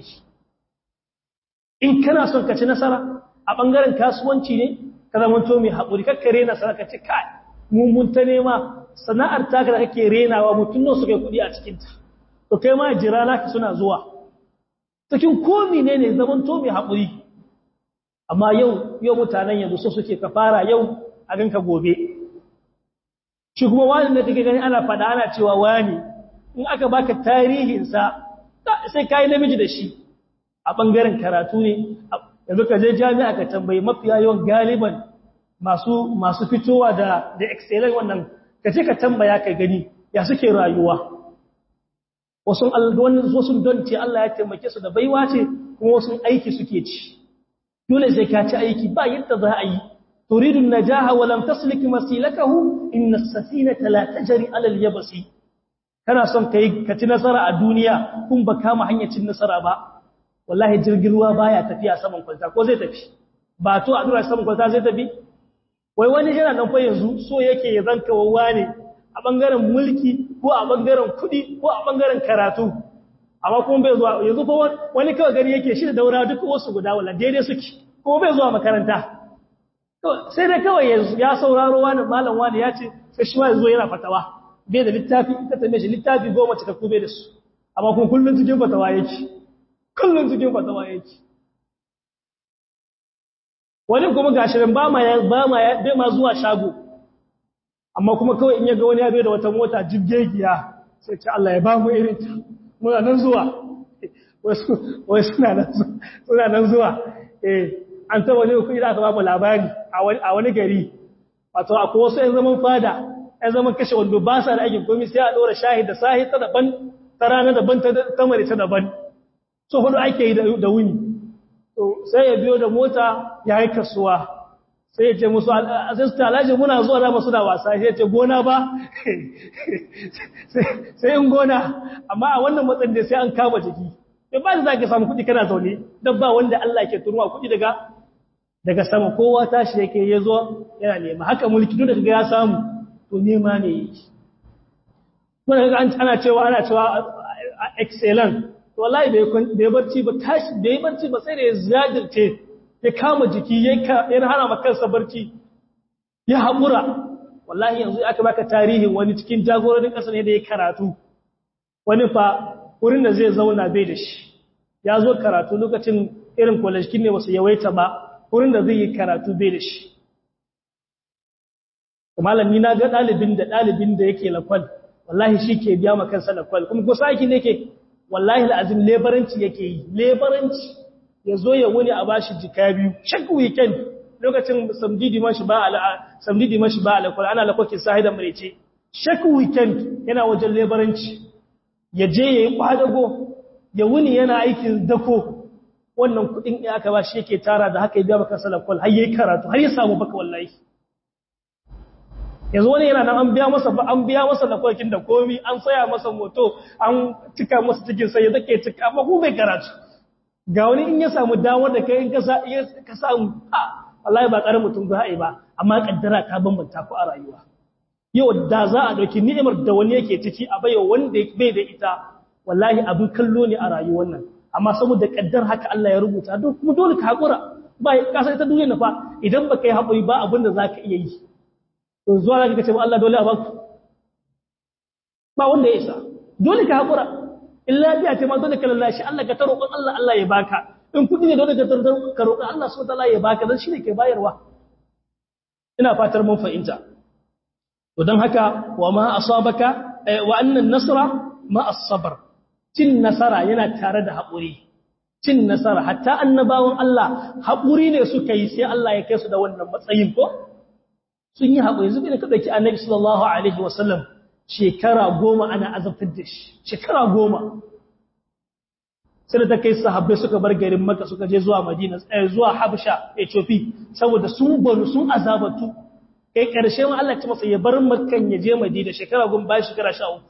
in kana son ka ci nasara a ɓangaren kasuwanci ne ka zama to mai haƙuri kakka rena sana ka ci kai mummun ta nema sana'ar taka da kake renawa mutum nan suka yi kuɗi a cikinta to kai ma jira naka suna zuwa cikin komi ne ne zaman to mai haƙuri amma yau yau mutanen yanzu so suke ka fara yau a ganka gobe shi kuma wani da kake gani ana faɗa ana cewa wani in aka baka tarihinsa sai ka yi namiji da shi a ɓangaren karatu ne yanzu ka je jami'a ka tambayi mafiya yawan galiban masu masu fitowa da da excellent wannan ka ce ka tambaya ka gani ya suke rayuwa wasu wasu don ce Allah ya taimake su da baiwa ce kuma wasu aiki suke ci dole sai ka ci aiki ba yadda za a yi turidu najaha wa lam taslik masilakahu inna as-safinata la tajri ala al-yabsi kana son kai ka ci nasara a duniya kun ba kama hanyar cin nasara ba wallahi jirgin ruwa baya tafiya saman kwalta ko zai tafi ba to a dura saman kwalta zai tafi wai wani yana nan fa yanzu so yake ya zanka wawa ne a bangaren mulki ko a bangaren kuɗi ko a bangaren karatu amma kuma bai zuwa yanzu fa wani kawai gari yake shi da daura duk wasu guda wala daidai suke kuma bai zuwa makaranta sai dai kawai ya sauraro wani malam wani ya ce sai shi ma yanzu yana fatawa bai da littafi ita tambaye shi littafi goma cika kube da su amma kuma kullum cikin fatawa yake kullum cikin fatawa yake wani kuma gashirin ba ma ba ma bai ma zuwa shago amma kuma kawai in ya ga wani ya bai da wata mota jibgegiya sai ce Allah ya ba mu irin ta muna nan zuwa wai suna nan suna nan zuwa eh an ta wani kuɗi da aka ba mu labari a wani gari wato akwai wasu 'yan zaman fada ‘yan zaman kashe wando ba sa da aikin komi sai a ɗora shahid da sahi ta daban ta rana daban ta mare ta daban so hudu ake yi da wuni sai ya biyo da mota ya yi kasuwa sai ya ce musu asista alhaji muna zuwa da masu da wasa sai ya ce gona ba sai in gona amma a wannan matsayin da sai an kama jiki da ba za ka samu kuɗi kana zaune don ba wanda Allah ke tunuwa kuɗi daga daga sama kowa tashi yake ya zo yana nema haka mulki duk da kaga ya samu to nema ne yake kuma kaga ana cewa ana cewa excellent to wallahi bai bai barci ba tashi bai barci ba sai da ya zadirce ya kama jiki ya hana ma kansa barci ya haƙura wallahi yanzu aka baka tarihin wani cikin jagororin ƙasa ne da ya karatu wani fa wurin da zai zauna bai da shi ya zo karatu lokacin irin kwalashkin ne wasu yawaita ba wurin da zai yi karatu bai da shi malami na ga ɗalibin da ɗalibin da yake lakwal wallahi shi ke biya makansa lakwal kuma ko saki ne ke wallahi al'azim lebaranci yake yi lebaranci ya zo ya wuni a bashi jika biyu shak weekend lokacin samdidi mashi ba ala samdidi mashi ba ala ana lakwakin sahidan marece shak weekend yana wajen lebaranci ya je ya yi kwadago ya wuni yana aikin dako wannan kudin ya aka ba shi yake tara da haka ya biya maka salakwal har yayi karatu har ya samu baka wallahi yanzu wani yana nan an biya masa an biya masa lakwalkin da komi an saya masa moto an cika masa cikin sai ya zake cika amma ku bai karatu ga wani in ya samu damar da kai in ka samu a wallahi ba ƙarar mutum za a yi ba amma kaddara ta bambanta ku a rayuwa yau da za a ɗauki ni'imar da wani yake ciki a bayo wanda bai da ita wallahi abin kallo ne a rayuwar nan amma saboda kaddar haka Allah ya rubuta don kuma dole ka haƙura ba ka san ita duniya na fa idan ba ka yi haƙuri ba abin da za ka iya yi to zuwa za ka ce ba Allah dole a baku ba wanda ya isa dole ka haƙura in lafiya ce ma dole ka lallashi Allah ka ta roƙon Allah Allah ya baka in kuɗi ne dole ka tartar ka roƙi Allah subhanahu wataala ya baka dan shine ke bayarwa ina fatar mun fahimta to dan haka wa ma asabaka wa annan nasra ma as-sabr cin nasara yana tare da haƙuri cin nasara hatta annabawan Allah haƙuri ne suka yi sai Allah ya kai su da wannan matsayin ko sun yi haƙuri zubi da ka ɗauki annabi sallallahu alaihi wasallam shekara goma ana azabtar da shi shekara goma sai da ta kai sahabbai suka bar garin maka suka je zuwa madina zuwa habsha ethiopia saboda sun banu sun azabatu kai ƙarshe ma Allah ya masa ya bar makkan ya je madina shekara goma bayan shekara sha uku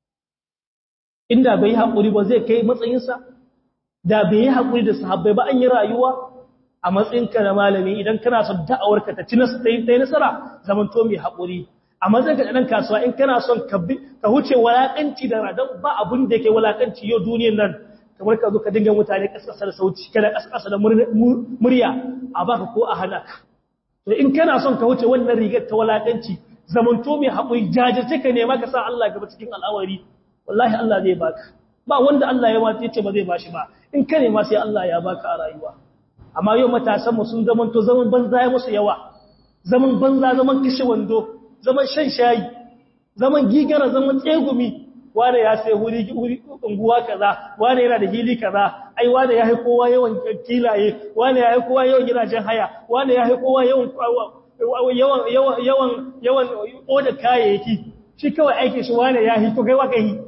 inda bai haƙuri ba zai kai matsayinsa da bai yi haƙuri da sahabbai ba an yi rayuwa a matsayinka na malami idan kana son da'awarka ta ci nasara zaman to mai haƙuri a matsayinka da ɗan kasuwa in kana son ka huce walaƙanci da radan ba abin da yake walaƙanci yau duniyar nan kamar ka zo ka dinga mutane ƙasƙasa da sauci kada ƙasƙasa da murya a baka ko a hana ka to in kana son ka huce wannan rigar ta walaƙanci zaman to mai haƙuri jajirce ka nema ka sa Allah gaba cikin al'awari wallahi Allah zai baka ba wanda Allah ya wace ce ba zai bashi ba in ka nema sai Allah ya baka a rayuwa amma yau matasan mu sun zaman to zaman banza ya musu yawa zaman banza zaman kishe wando zaman shan shayi zaman gigara zaman tsegumi wanda ya sai wuri wuri unguwa kaza wanda yana da hili kaza ai wanda ya haiko kowa yawan kilaye wanda ya haiko kowa yawan gidajen haya wanda ya haiko kowa yawan yawan yawan yawan yawan oda kayayyaki shi kawai aikin shi wanda ya hito kai wa kai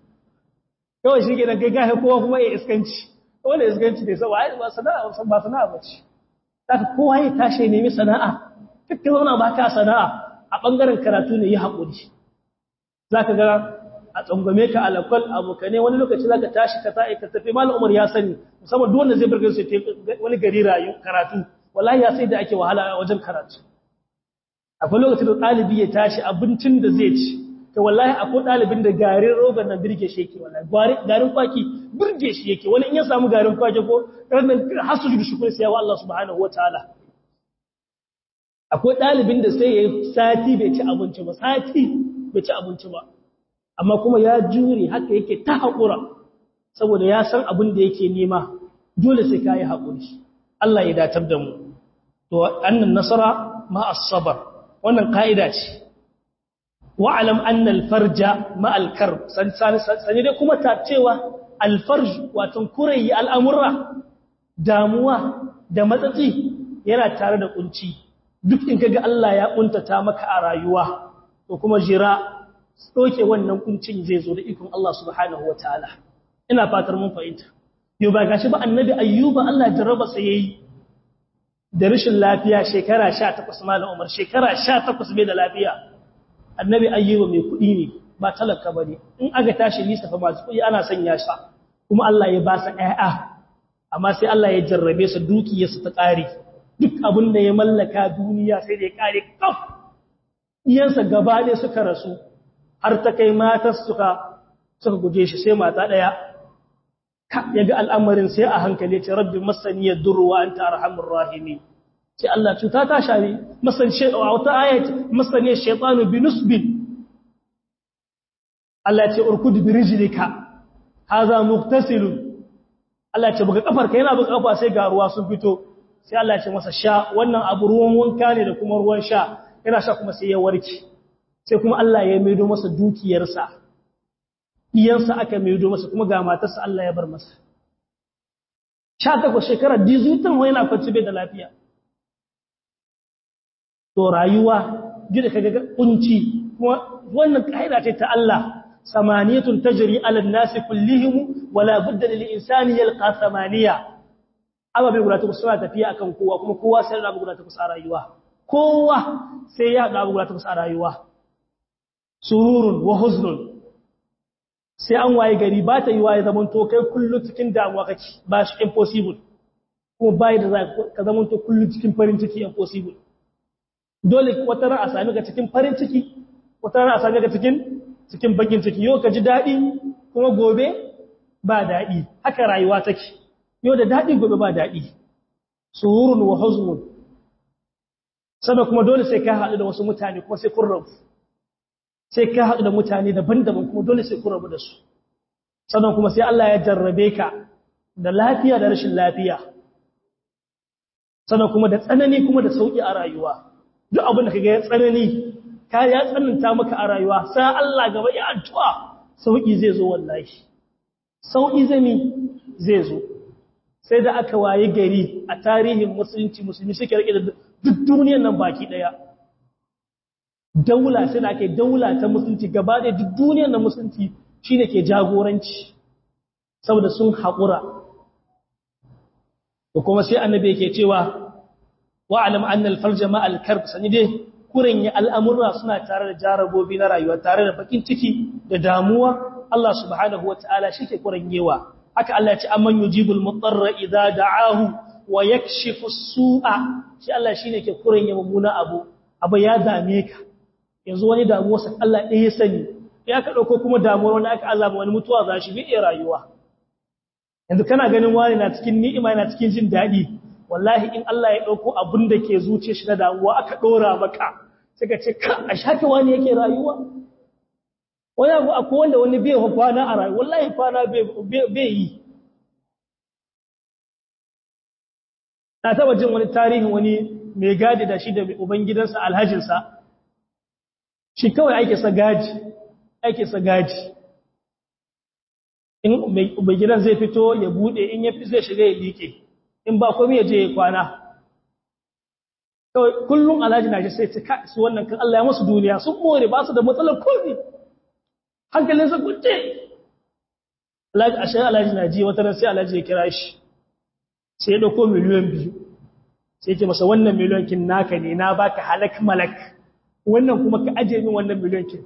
kawai shi gidan kai gahe kowa kuma ya iskanci wanda iskanci ne sau ba sana'a ba sana'a ba ce daga kowa ya tashi nemi sana'a kakka zauna ba ka sana'a a ɓangaren karatu ne yi haƙuri za ka ga a tsangwame ka alakwal abokane wani lokaci za ka tashi ka ta'i ka tafi malam umar ya sani musamman duk wanda zai birgin su wani gari rayu karatu wallahi ya sai da ake wahala a wajen karatu akwai lokacin da ɗalibi ya tashi abincin da zai ci to wallahi akwai ɗalibin da garin roban nan birge shi yake wallahi garin kwaki birge shi yake wani in ya samu garin kwaki ko ranar hasu da shukuri sai wa Allah subhanahu wataala akwai ɗalibin da sai ya sati bai ci abinci ba sati bai ci abinci ba amma kuma ya jure haka yake ta haƙura saboda ya san abin da yake nema dole sai ka yi haƙuri Allah ya datar da mu to annan nasara ma as-sabr wannan ka'ida ce wa'alam anna alfarja ma alkar sani dai kuma ta cewa alfarj watan kurayi al'amurra damuwa da matsatsi yana tare da kunci duk in kaga Allah ya kuntata maka a rayuwa to kuma jira doke wannan kuncin zai zo da ikon Allah subhanahu wataala ina fatar mun fahimta yau ba gashi ba annabi ayyuba Allah jarraba sa yayi da rashin lafiya shekara 18 malam Umar shekara 18 bai da lafiya annabi ayyuba mai kuɗi ne ba talaka bane in aka tashi lisa fa masu kuɗi ana sanya shi kuma Allah ya ba sa ƴaƴa amma sai Allah ya jarrabe su dukiyarsu ta ƙare duk abin da ya mallaka duniya sai da ya ƙare kaf iyansa gaba ɗaya suka rasu har ta kai matar suka suka guje shi sai mata ɗaya ya ga al'amarin sai a hankali ce rabbi masani ya duru wa anta arhamur rahimi sai Allah cuta ta shari masan a wata ayat masani shaytanu bi nusbin Allah ya ce urkud bi rijlika hadha mughtasilun Allah ya ce buga kafarka yana buga kafa sai ga ruwa sun fito sai Allah ya ce masa sha wannan abu ruwan wanka ne da kuma ruwan sha yana sha kuma sai ya warke sai kuma Allah ya maido masa dukiyarsa iyansa aka maido masa kuma ga matarsa Allah ya bar masa sha takwas shekarar dizutan wani yana kwanci bai da lafiya to rayuwa gida kaga kunci kuma wannan kaida ce ta Allah samaniyatun tajri ala an-nasi kullihim wala budda lil insani yalqa samaniya ababe guda takwas suna tafiya akan kowa kuma kowa sai da guda takwas a rayuwa kowa sai ya da guda takwas a rayuwa sururun wa huznun sai an waye gari ba ta yi waye zaman to kai kullu cikin damuwa kake ba shi impossible kuma bai da ka zaman to kullu cikin farin ciki impossible dole wata ran a sami ka cikin farin ciki wata ran a sami ka cikin cikin bakin ciki yau ka ji daɗi kuma gobe ba daɗi haka rayuwa take yau da daɗi gobe ba daɗi sururun wa huznun sannan kuma dole sai ka haɗu da wasu mutane kuma sai kun rabu sai ka haɗu da mutane daban-daban kuma dole sai kun rabu da su sannan kuma sai Allah ya jarrabe ka da lafiya da rashin lafiya sannan kuma da tsanani kuma da sauki a rayuwa duk abin da kaga ya tsanani ka ya tsananta maka a rayuwa sai Allah gaba ya addu'a sauki zai zo wallahi sauki zami zai zo sai da aka waye gari a tarihin musulunci musulmi suke rike da duk duniyar nan baki daya daula sai da ake daula ta musulunci gaba da duk duniyar nan musulunci shine ke jagoranci saboda sun haƙura da kuma sai annabi yake cewa wa'alam annal farja ma al-karb sani dai kuren ya al'amurra suna tare da jarabobi na rayuwa tare da bakin ciki da damuwa Allah subhanahu wataala shike kuren yewa haka Allah ya ce amman yujibul mutarra idza da'ahu wa yakshifu as-su'a shi Allah shine ke kuren ya mummuna abu abu ya dame ka yanzu wani damuwa sai Allah ɗaya ya sani ya ka dauko kuma damuwar wani aka azaba wani mutuwa za shi bi rayuwa yanzu kana ganin wani na cikin ni'ima yana cikin jin daɗi wallahi in Allah ya ɗauko abin da ke zuce shi na damuwa aka ɗora maka sai ka ce ka a shafe wani yake rayuwa wani abu akwai wanda wani bai kwana a rayuwa wallahi kwana bai yi na taba jin wani tarihin wani mai gadi da shi da ubangidansa alhajinsa shi kawai ake sa gaji ake sa gaji in mai gidan zai fito ya bude in ya fi zai shiga ya liƙe in ba komai ya je ya kwana kawai kullum alhaji na shi sai ta su wannan kan Allah ya masu duniya sun more ba su da matsalar komai hankalin sa kunce alhaji ashe alhaji na ji wata sai alhaji ya kira shi sai ya dauko miliyan biyu sai ya ce masa wannan miliyan kin naka ne na baka halak malak wannan kuma ka aje min wannan miliyan kin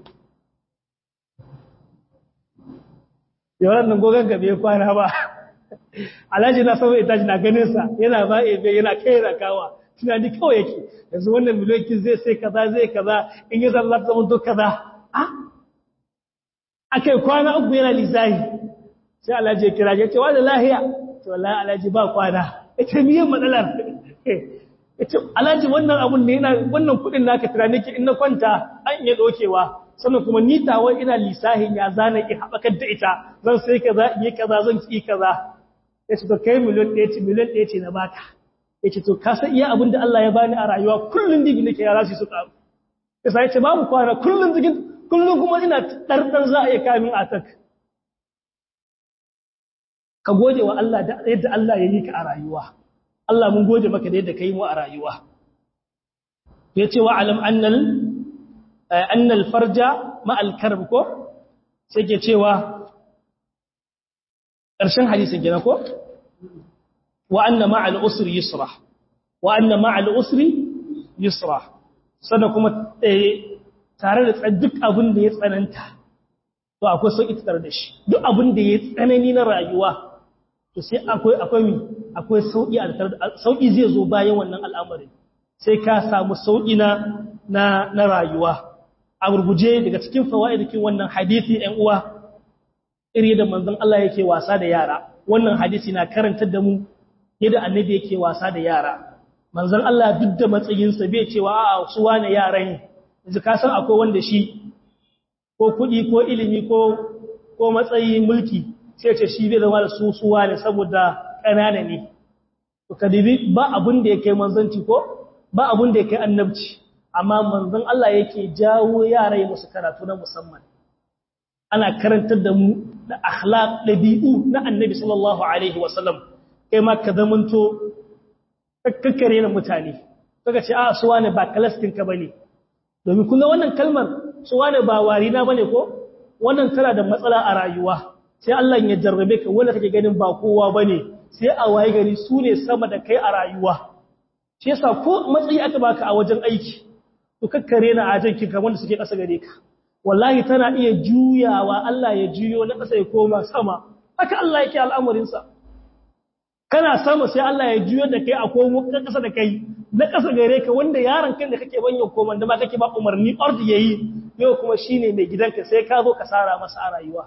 yawan nan gogon gabe ya kwana ba alhaji na sauwa itaji na ganinsa yana ba ebe yana kai rakawa tunani kawai yake yanzu wannan miliyokin zai sai kaza zai kaza in yi zalla ta zama duk kaza a akai kwana uku yana lisahi sai alhaji ya kira ya ce wani lahiya to wallahi alhaji ba kwana ita miyan matsalar ita alhaji wannan abun ne yana wannan kudin naka tunani ke in na kwanta an iya dokewa sannan kuma ni tawa ina lisahin ya zana in haɓakar da ita zan sai kaza in yi kaza zan ci kaza ya ce to kai miliyan ɗaya ce miliyan ɗaya ce na baka ya ce to ka san iya abin da Allah ya bani a rayuwa kullum dibi nake yara su su ƙaru ya sa ya ce babu kwana kullum cikin kullum kuma ina ɗarɗar za a iya kamin atak ka gode wa Allah da yadda Allah ya yi ka a rayuwa Allah mun gode maka da yadda ka yi mu a rayuwa ya ce wa alam annal annal farja ma'al karb ko sai ke cewa ƙarshen hadisin gina ko wa anna ma'al usri yusra wa anna ma'al usri yusra sannan kuma tare da duk abin da ya tsananta to akwai sauƙi tare da shi duk abin da ya tsanani na rayuwa to sai akwai akwai mi akwai sauƙi a sauƙi zai zo bayan wannan al'amarin sai ka samu sauƙi na na rayuwa a gurguje daga cikin fawaidikin wannan hadisi ɗan uwa iri da manzon Allah yake wasa da yara wannan hadisi na karantar da mu yadda annabi yake wasa da yara manzon Allah duk da matsayinsa bai cewa a'a su wane yara ne yanzu ka san akwai wanda shi ko kuɗi ko ilimi ko ko matsayi mulki sai ce shi bai zama da su suwa ne saboda ƙanana ne to kadibi ba abun da yake manzanci ko ba abun da yake annabci amma manzon Allah yake jawo yara yi musu karatu na musamman ana karantar da mu da akhlaq dabi'u na annabi sallallahu alaihi wasallam kai ma ka zamanto kakkare na mutane kaga ce a suwa ne ba kalastin ka bane domin kuma wannan kalmar suwa ne ba warina bane ko wannan tana da matsala a rayuwa sai Allah ya jarrabe ka wanda kake ganin ba kowa bane sai a waye gari su ne sama da kai a rayuwa shi yasa ko matsayi aka baka a wajen aiki to kakkare na ajanki ka wanda suke ƙasa gare ka wallahi tana iya juyawa Allah ya juyo na ƙasa ya koma sama haka Allah yake al'amarinsa kana sama sai Allah ya juyo da kai a komo ƙasa da kai na ƙasa gare ka wanda yaron kan da kake banyan koman da ma kake ba umarni ordi yayi yau kuma shine mai gidanka sai ka zo ka sara masa a rayuwa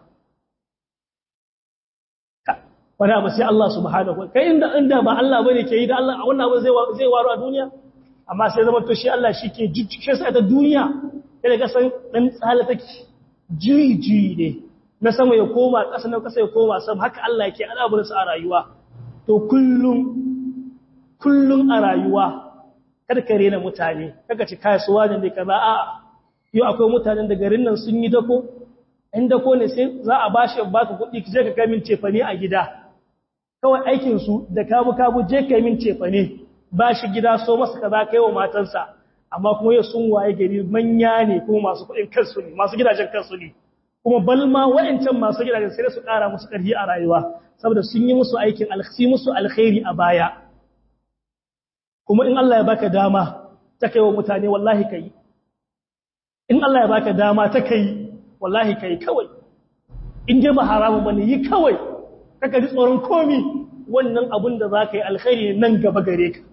wani abu sai Allah subhanahu wa kai inda inda ba Allah bane ke yi da Allah a wannan abu zai zai waro a duniya amma sai zama to shi Allah shi ke jujjuke sai ta duniya kada ga san dan tsala take juyi juyi ne na sama ya koma ƙasa na ƙasa ya koma sama haka Allah yake al'amuransa a rayuwa to kullum kullum a rayuwa kada ka rena mutane kaga ci kasuwa ne ne kaza a yau akwai mutanen da garin nan sun yi dako in dako ne sai za a bashi baka kuɗi je ka kai min cefane a gida kawai aikin su da kabu kabu je kai min cefane ba shi gida so masa kaza kai wa matansa amma kuma yau sun waye gari manya ne kuma masu kuɗin kansu ne masu gidajen kansu ne kuma balma wa'ancan masu gidajen sai su ƙara musu ƙarfi a rayuwa saboda sun yi musu aikin alkhsi musu alkhairi a baya kuma in Allah ya baka dama ta kai wa mutane wallahi kai in Allah ya baka dama ta kai wallahi kai kawai in dai ba haramun bane yi kawai kaka ji tsoron komi wannan abun da zaka yi alkhairi nan gaba gare ka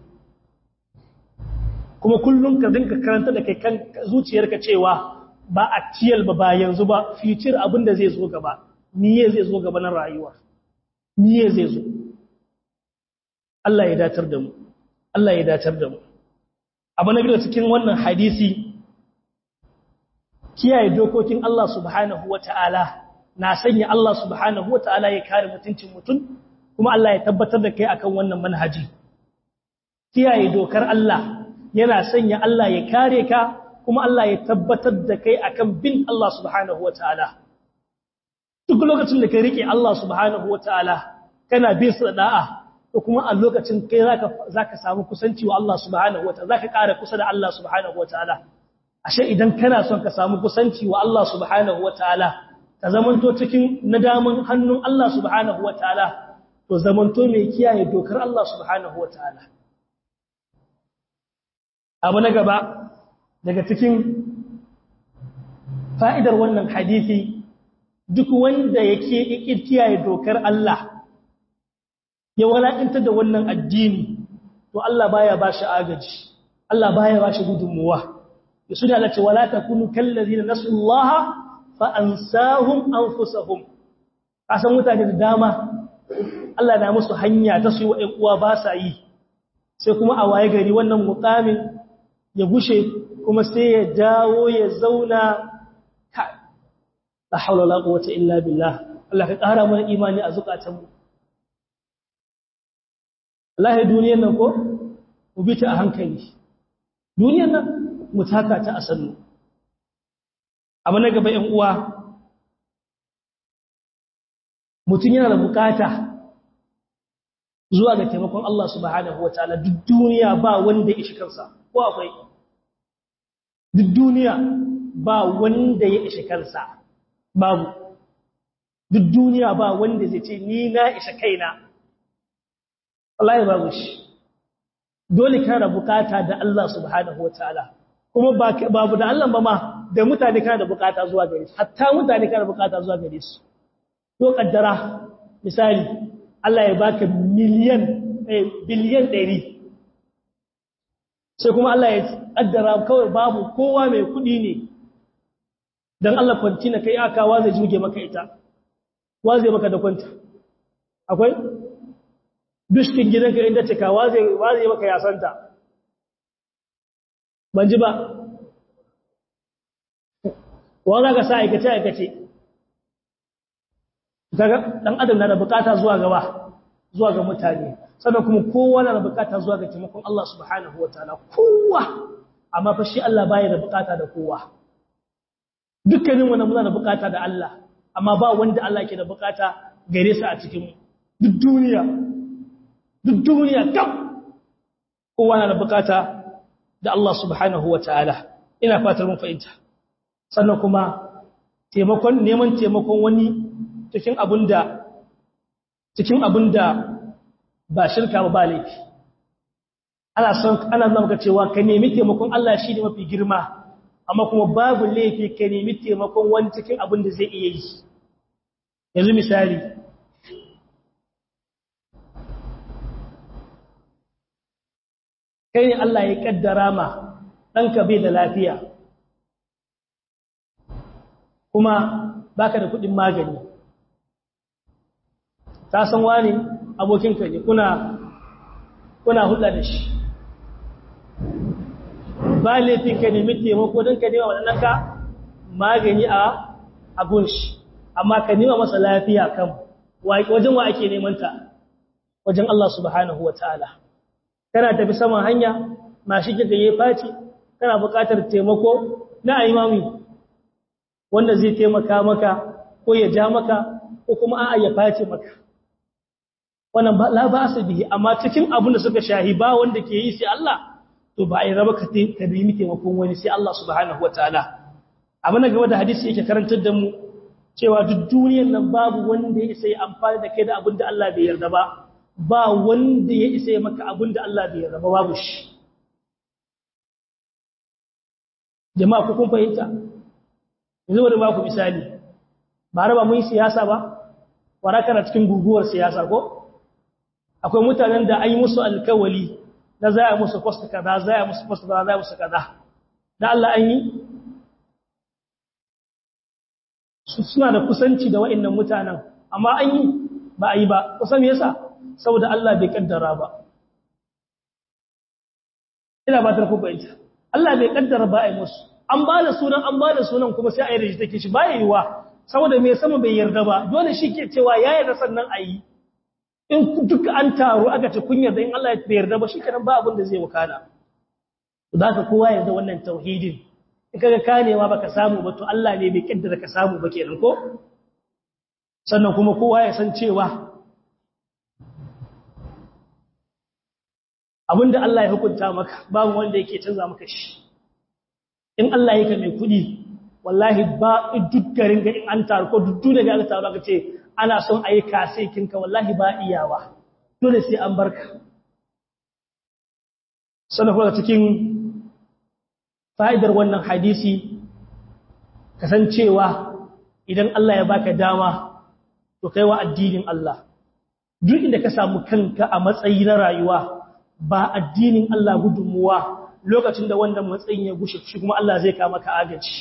kuma kullum ka dinka karanta da kai kan zuciyarka cewa ba a ciyal ba ba yanzu ba future abin da zai zo gaba niye zai zo gaba na rayuwa niye zai zo Allah ya datar da mu Allah ya datar da mu abu na biyu cikin wannan hadisi kiyaye dokokin Allah subhanahu wata'ala na sanya Allah subhanahu wata'ala ya kare mutuncin mutum kuma Allah ya tabbatar da kai akan wannan manhaji kiyaye dokar Allah yana sanya Allah ya kare ka kuma Allah ya tabbatar da kai akan bin Allah subhanahu wata'ala duk lokacin da ka rike Allah subhanahu wata'ala kana bin sa da'a to kuma a lokacin kai zaka zaka samu kusanci wa Allah subhanahu wataala zaka ƙara kusa da Allah subhanahu wataala ashe idan kana son ka samu kusanci wa Allah subhanahu wataala ka zamanto cikin nadamin hannun Allah subhanahu wataala to zamanto mai kiyaye dokar Allah subhanahu wataala abu na gaba daga cikin fa'idar wannan hadisi duk wanda yake kiyaye dokar Allah ya walakintar da wannan addini to Allah baya ba shi agaji Allah baya ba shi gudunmuwa ya suna da ce wala takunu kallazina nasullaha fa ansahum anfusahum kasan mutane da dama Allah na musu hanya ta su yi wa ƴan uwa ba sa yi sai kuma a waye gari wannan mukamin ya gushe kuma sai ya dawo ya zauna ka la haula wala quwwata illa billah Allah ka ƙara mana imani a zukatanmu Allah duniyar nan ko mu bi ta a hankali duniyar nan mu taka ta a sannu abu na gaba ƴan uwa mutum yana da bukata zuwa ga taimakon Allah subhanahu wataala duk duniya ba wanda ya ishi kansa ko akwai duk duniya ba wanda ya ishi kansa babu duk duniya ba wanda zai ce ni na isa kaina Allah ya babu shi dole kana bukata da Allah subhanahu wataala kuma babu da Allah ba ma da mutane kana da bukata zuwa gare su hatta mutane kana da bukata zuwa gare su to kaddara misali Allah ya baka miliyan eh biliyan 100 sai kuma Allah ya kaddara kawai babu kowa mai kudi ne dan Allah kwanci na kai aka wa zai juge maka ita wa zai maka da kwanta akwai dushkin gidanka inda cika wa zai wa zai maka yasanta ban ji ba wa za ka sa aikace aikace kaga dan adam na da bukata zuwa gaba zuwa ga mutane sannan kuma kowa na da bukata zuwa ga taimakon Allah subhanahu wataala kowa amma fa shi Allah baya da bukata da kowa dukkanin wannan muna da bukata da Allah amma ba wanda Allah ke da bukata gare sa a cikin duk duniya duk duniya kam kowa na da bukata da Allah subhanahu wataala ina fatar mun fahimta sannan kuma taimakon neman taimakon wani cikin abinda cikin abinda ba shirka ba ba laifi ana son ana zama ka cewa ka nemi taimakon Allah shi ne mafi girma amma kuma babu laifi ka nemi taimakon wani cikin abin da zai iya yi yanzu misali kai ne Allah ya kaddara ma ɗanka bai da lafiya kuma baka da kuɗin magani ta san wani abokinka ne kuna kuna hulɗa da shi ba laifin ka nemi taimako don ka nema waɗannan ka magani a abun shi amma ka nema masa lafiya kan wajen wa ake neman ta wajen Allah subhanahu wataala kana tafi saman hanya mashi kika yi faci kana buƙatar taimako na imami wanda zai taimaka maka ko ya ja maka ko kuma a'a ya face maka wannan ba la ba su bihi amma cikin abin da suka shahi ba wanda ke yi sai Allah to ba ai raba ka ka bi mi taimakon wani sai Allah subhanahu wataala abin da gaba da hadisi yake karantar da mu cewa duk duniyar nan babu wanda ya isa ya amfani da kai da abin da Allah bai yarda ba ba wanda ya isa ya maka abin da Allah bai yarda ba babu shi jama'a ku kun fahimta yanzu bari ba ku misali ba raba mun siyasa ba waraka na cikin guguwar siyasa ko akwai mutanen da an yi musu alkawali na za a musu post kaza za a musu post kaza za a musu kaza da Allah an yi suna da kusanci da wa'annan mutanen amma an yi ba a yi ba kusan me yasa saboda Allah bai kaddara ba ina ba ta ku bayyana Allah bai kaddara ba a yi musu an ba da sunan an ba da sunan kuma sai a yi da shi take shi ba yiwa saboda mai sama bai yarda ba dole shi ke cewa ya yarda sannan a yi in duk an taru aka ce kun yarda in Allah bai yarda ba shi kenan ba abin da zai wakana da ka kowa yarda wannan tauhidin in kaga kanewa baka samu ba to Allah ne bai kaddara ka samu ba kenan ko sannan kuma kowa ya san cewa abinda Allah ya hukunta maka babu wanda yake canza maka shi in Allah yake mai kudi wallahi ba duk garin ga in an taru ko duk daga aka taru aka ce ana son a yi kasai kinka wallahi ba iyawa dole sai an barka sannan kuma cikin fa'idar wannan hadisi kasancewa idan Allah ya baka dama to kai wa addinin Allah duk inda ka samu kanka a matsayi na rayuwa ba addinin Allah gudunmuwa lokacin da wannan matsayin ya gushe shi kuma Allah zai kama ka agaci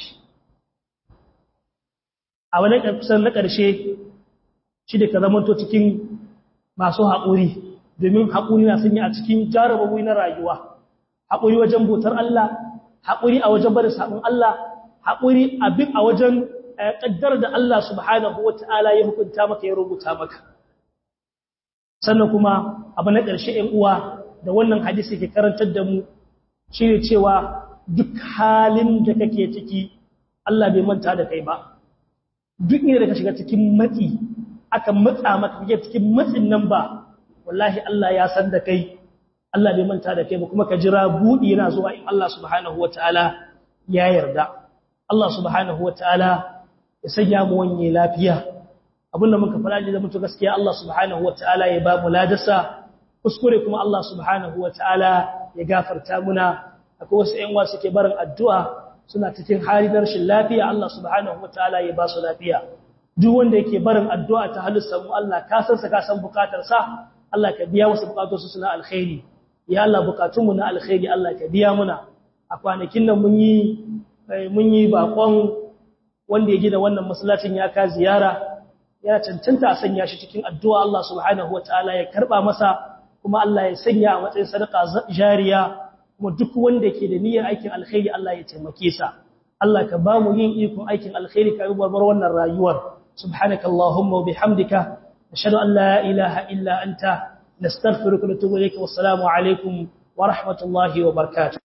a wani kusan na ƙarshe shi da ka zamanto cikin masu haƙuri domin haƙuri na sanya a cikin jarabawi na rayuwa haƙuri wajen bautar Allah haƙuri a wajen barin sabon Allah haƙuri abin a wajen ƙaddar da Allah subhanahu wa ta'ala ya hukunta maka ya rubuta maka sannan kuma abu na ƙarshe ‘yan uwa da wannan hadisi ke karantar da mu shi ne cewa duk halin da kake ciki Allah bai manta da kai ba duk ne da ka shiga cikin matsi aka matsa maka kake cikin matsin nan ba wallahi Allah ya san da kai Allah bai manta da kai ba kuma ka jira budi yana zuwa in Allah subhanahu wataala ya yarda Allah subhanahu wataala ya sanya mu wanye lafiya abinda muka fara da mutu gaskiya Allah subhanahu wataala ya ba mu ladasa kuskure kuma Allah subhanahu wataala ya gafarta muna akwai wasu ƴan wasu ke barin addu'a suna cikin hali na rashin lafiya Allah subhanahu wataala ya ba su lafiya duk wanda yake barin addu'a ta halin mu Allah ka san sa ka san bukatar sa Allah ka biya wasu bukatunsu suna alkhairi ya Allah bukatunmu na alkhairi Allah ka biya muna a kwanakin nan mun yi mun yi bakon wanda ya gina wannan masallacin ya ka ziyara ya cancanta a sanya shi cikin addu'a Allah subhanahu wataala ya karba masa kuma Allah ya sanya a matsayin sadaka jariya kuma duk wanda ke da niyyar aikin alkhairi Allah ya taimake sa Allah ka ba mu yin ikon aikin alkhairi ka barbar wannan rayuwar subhanakallahumma wa bihamdika nashhadu an la ilaha illa anta nastaghfiruka wa natubu ilayka wassalamu alaikum wa rahmatullahi wa barakatuh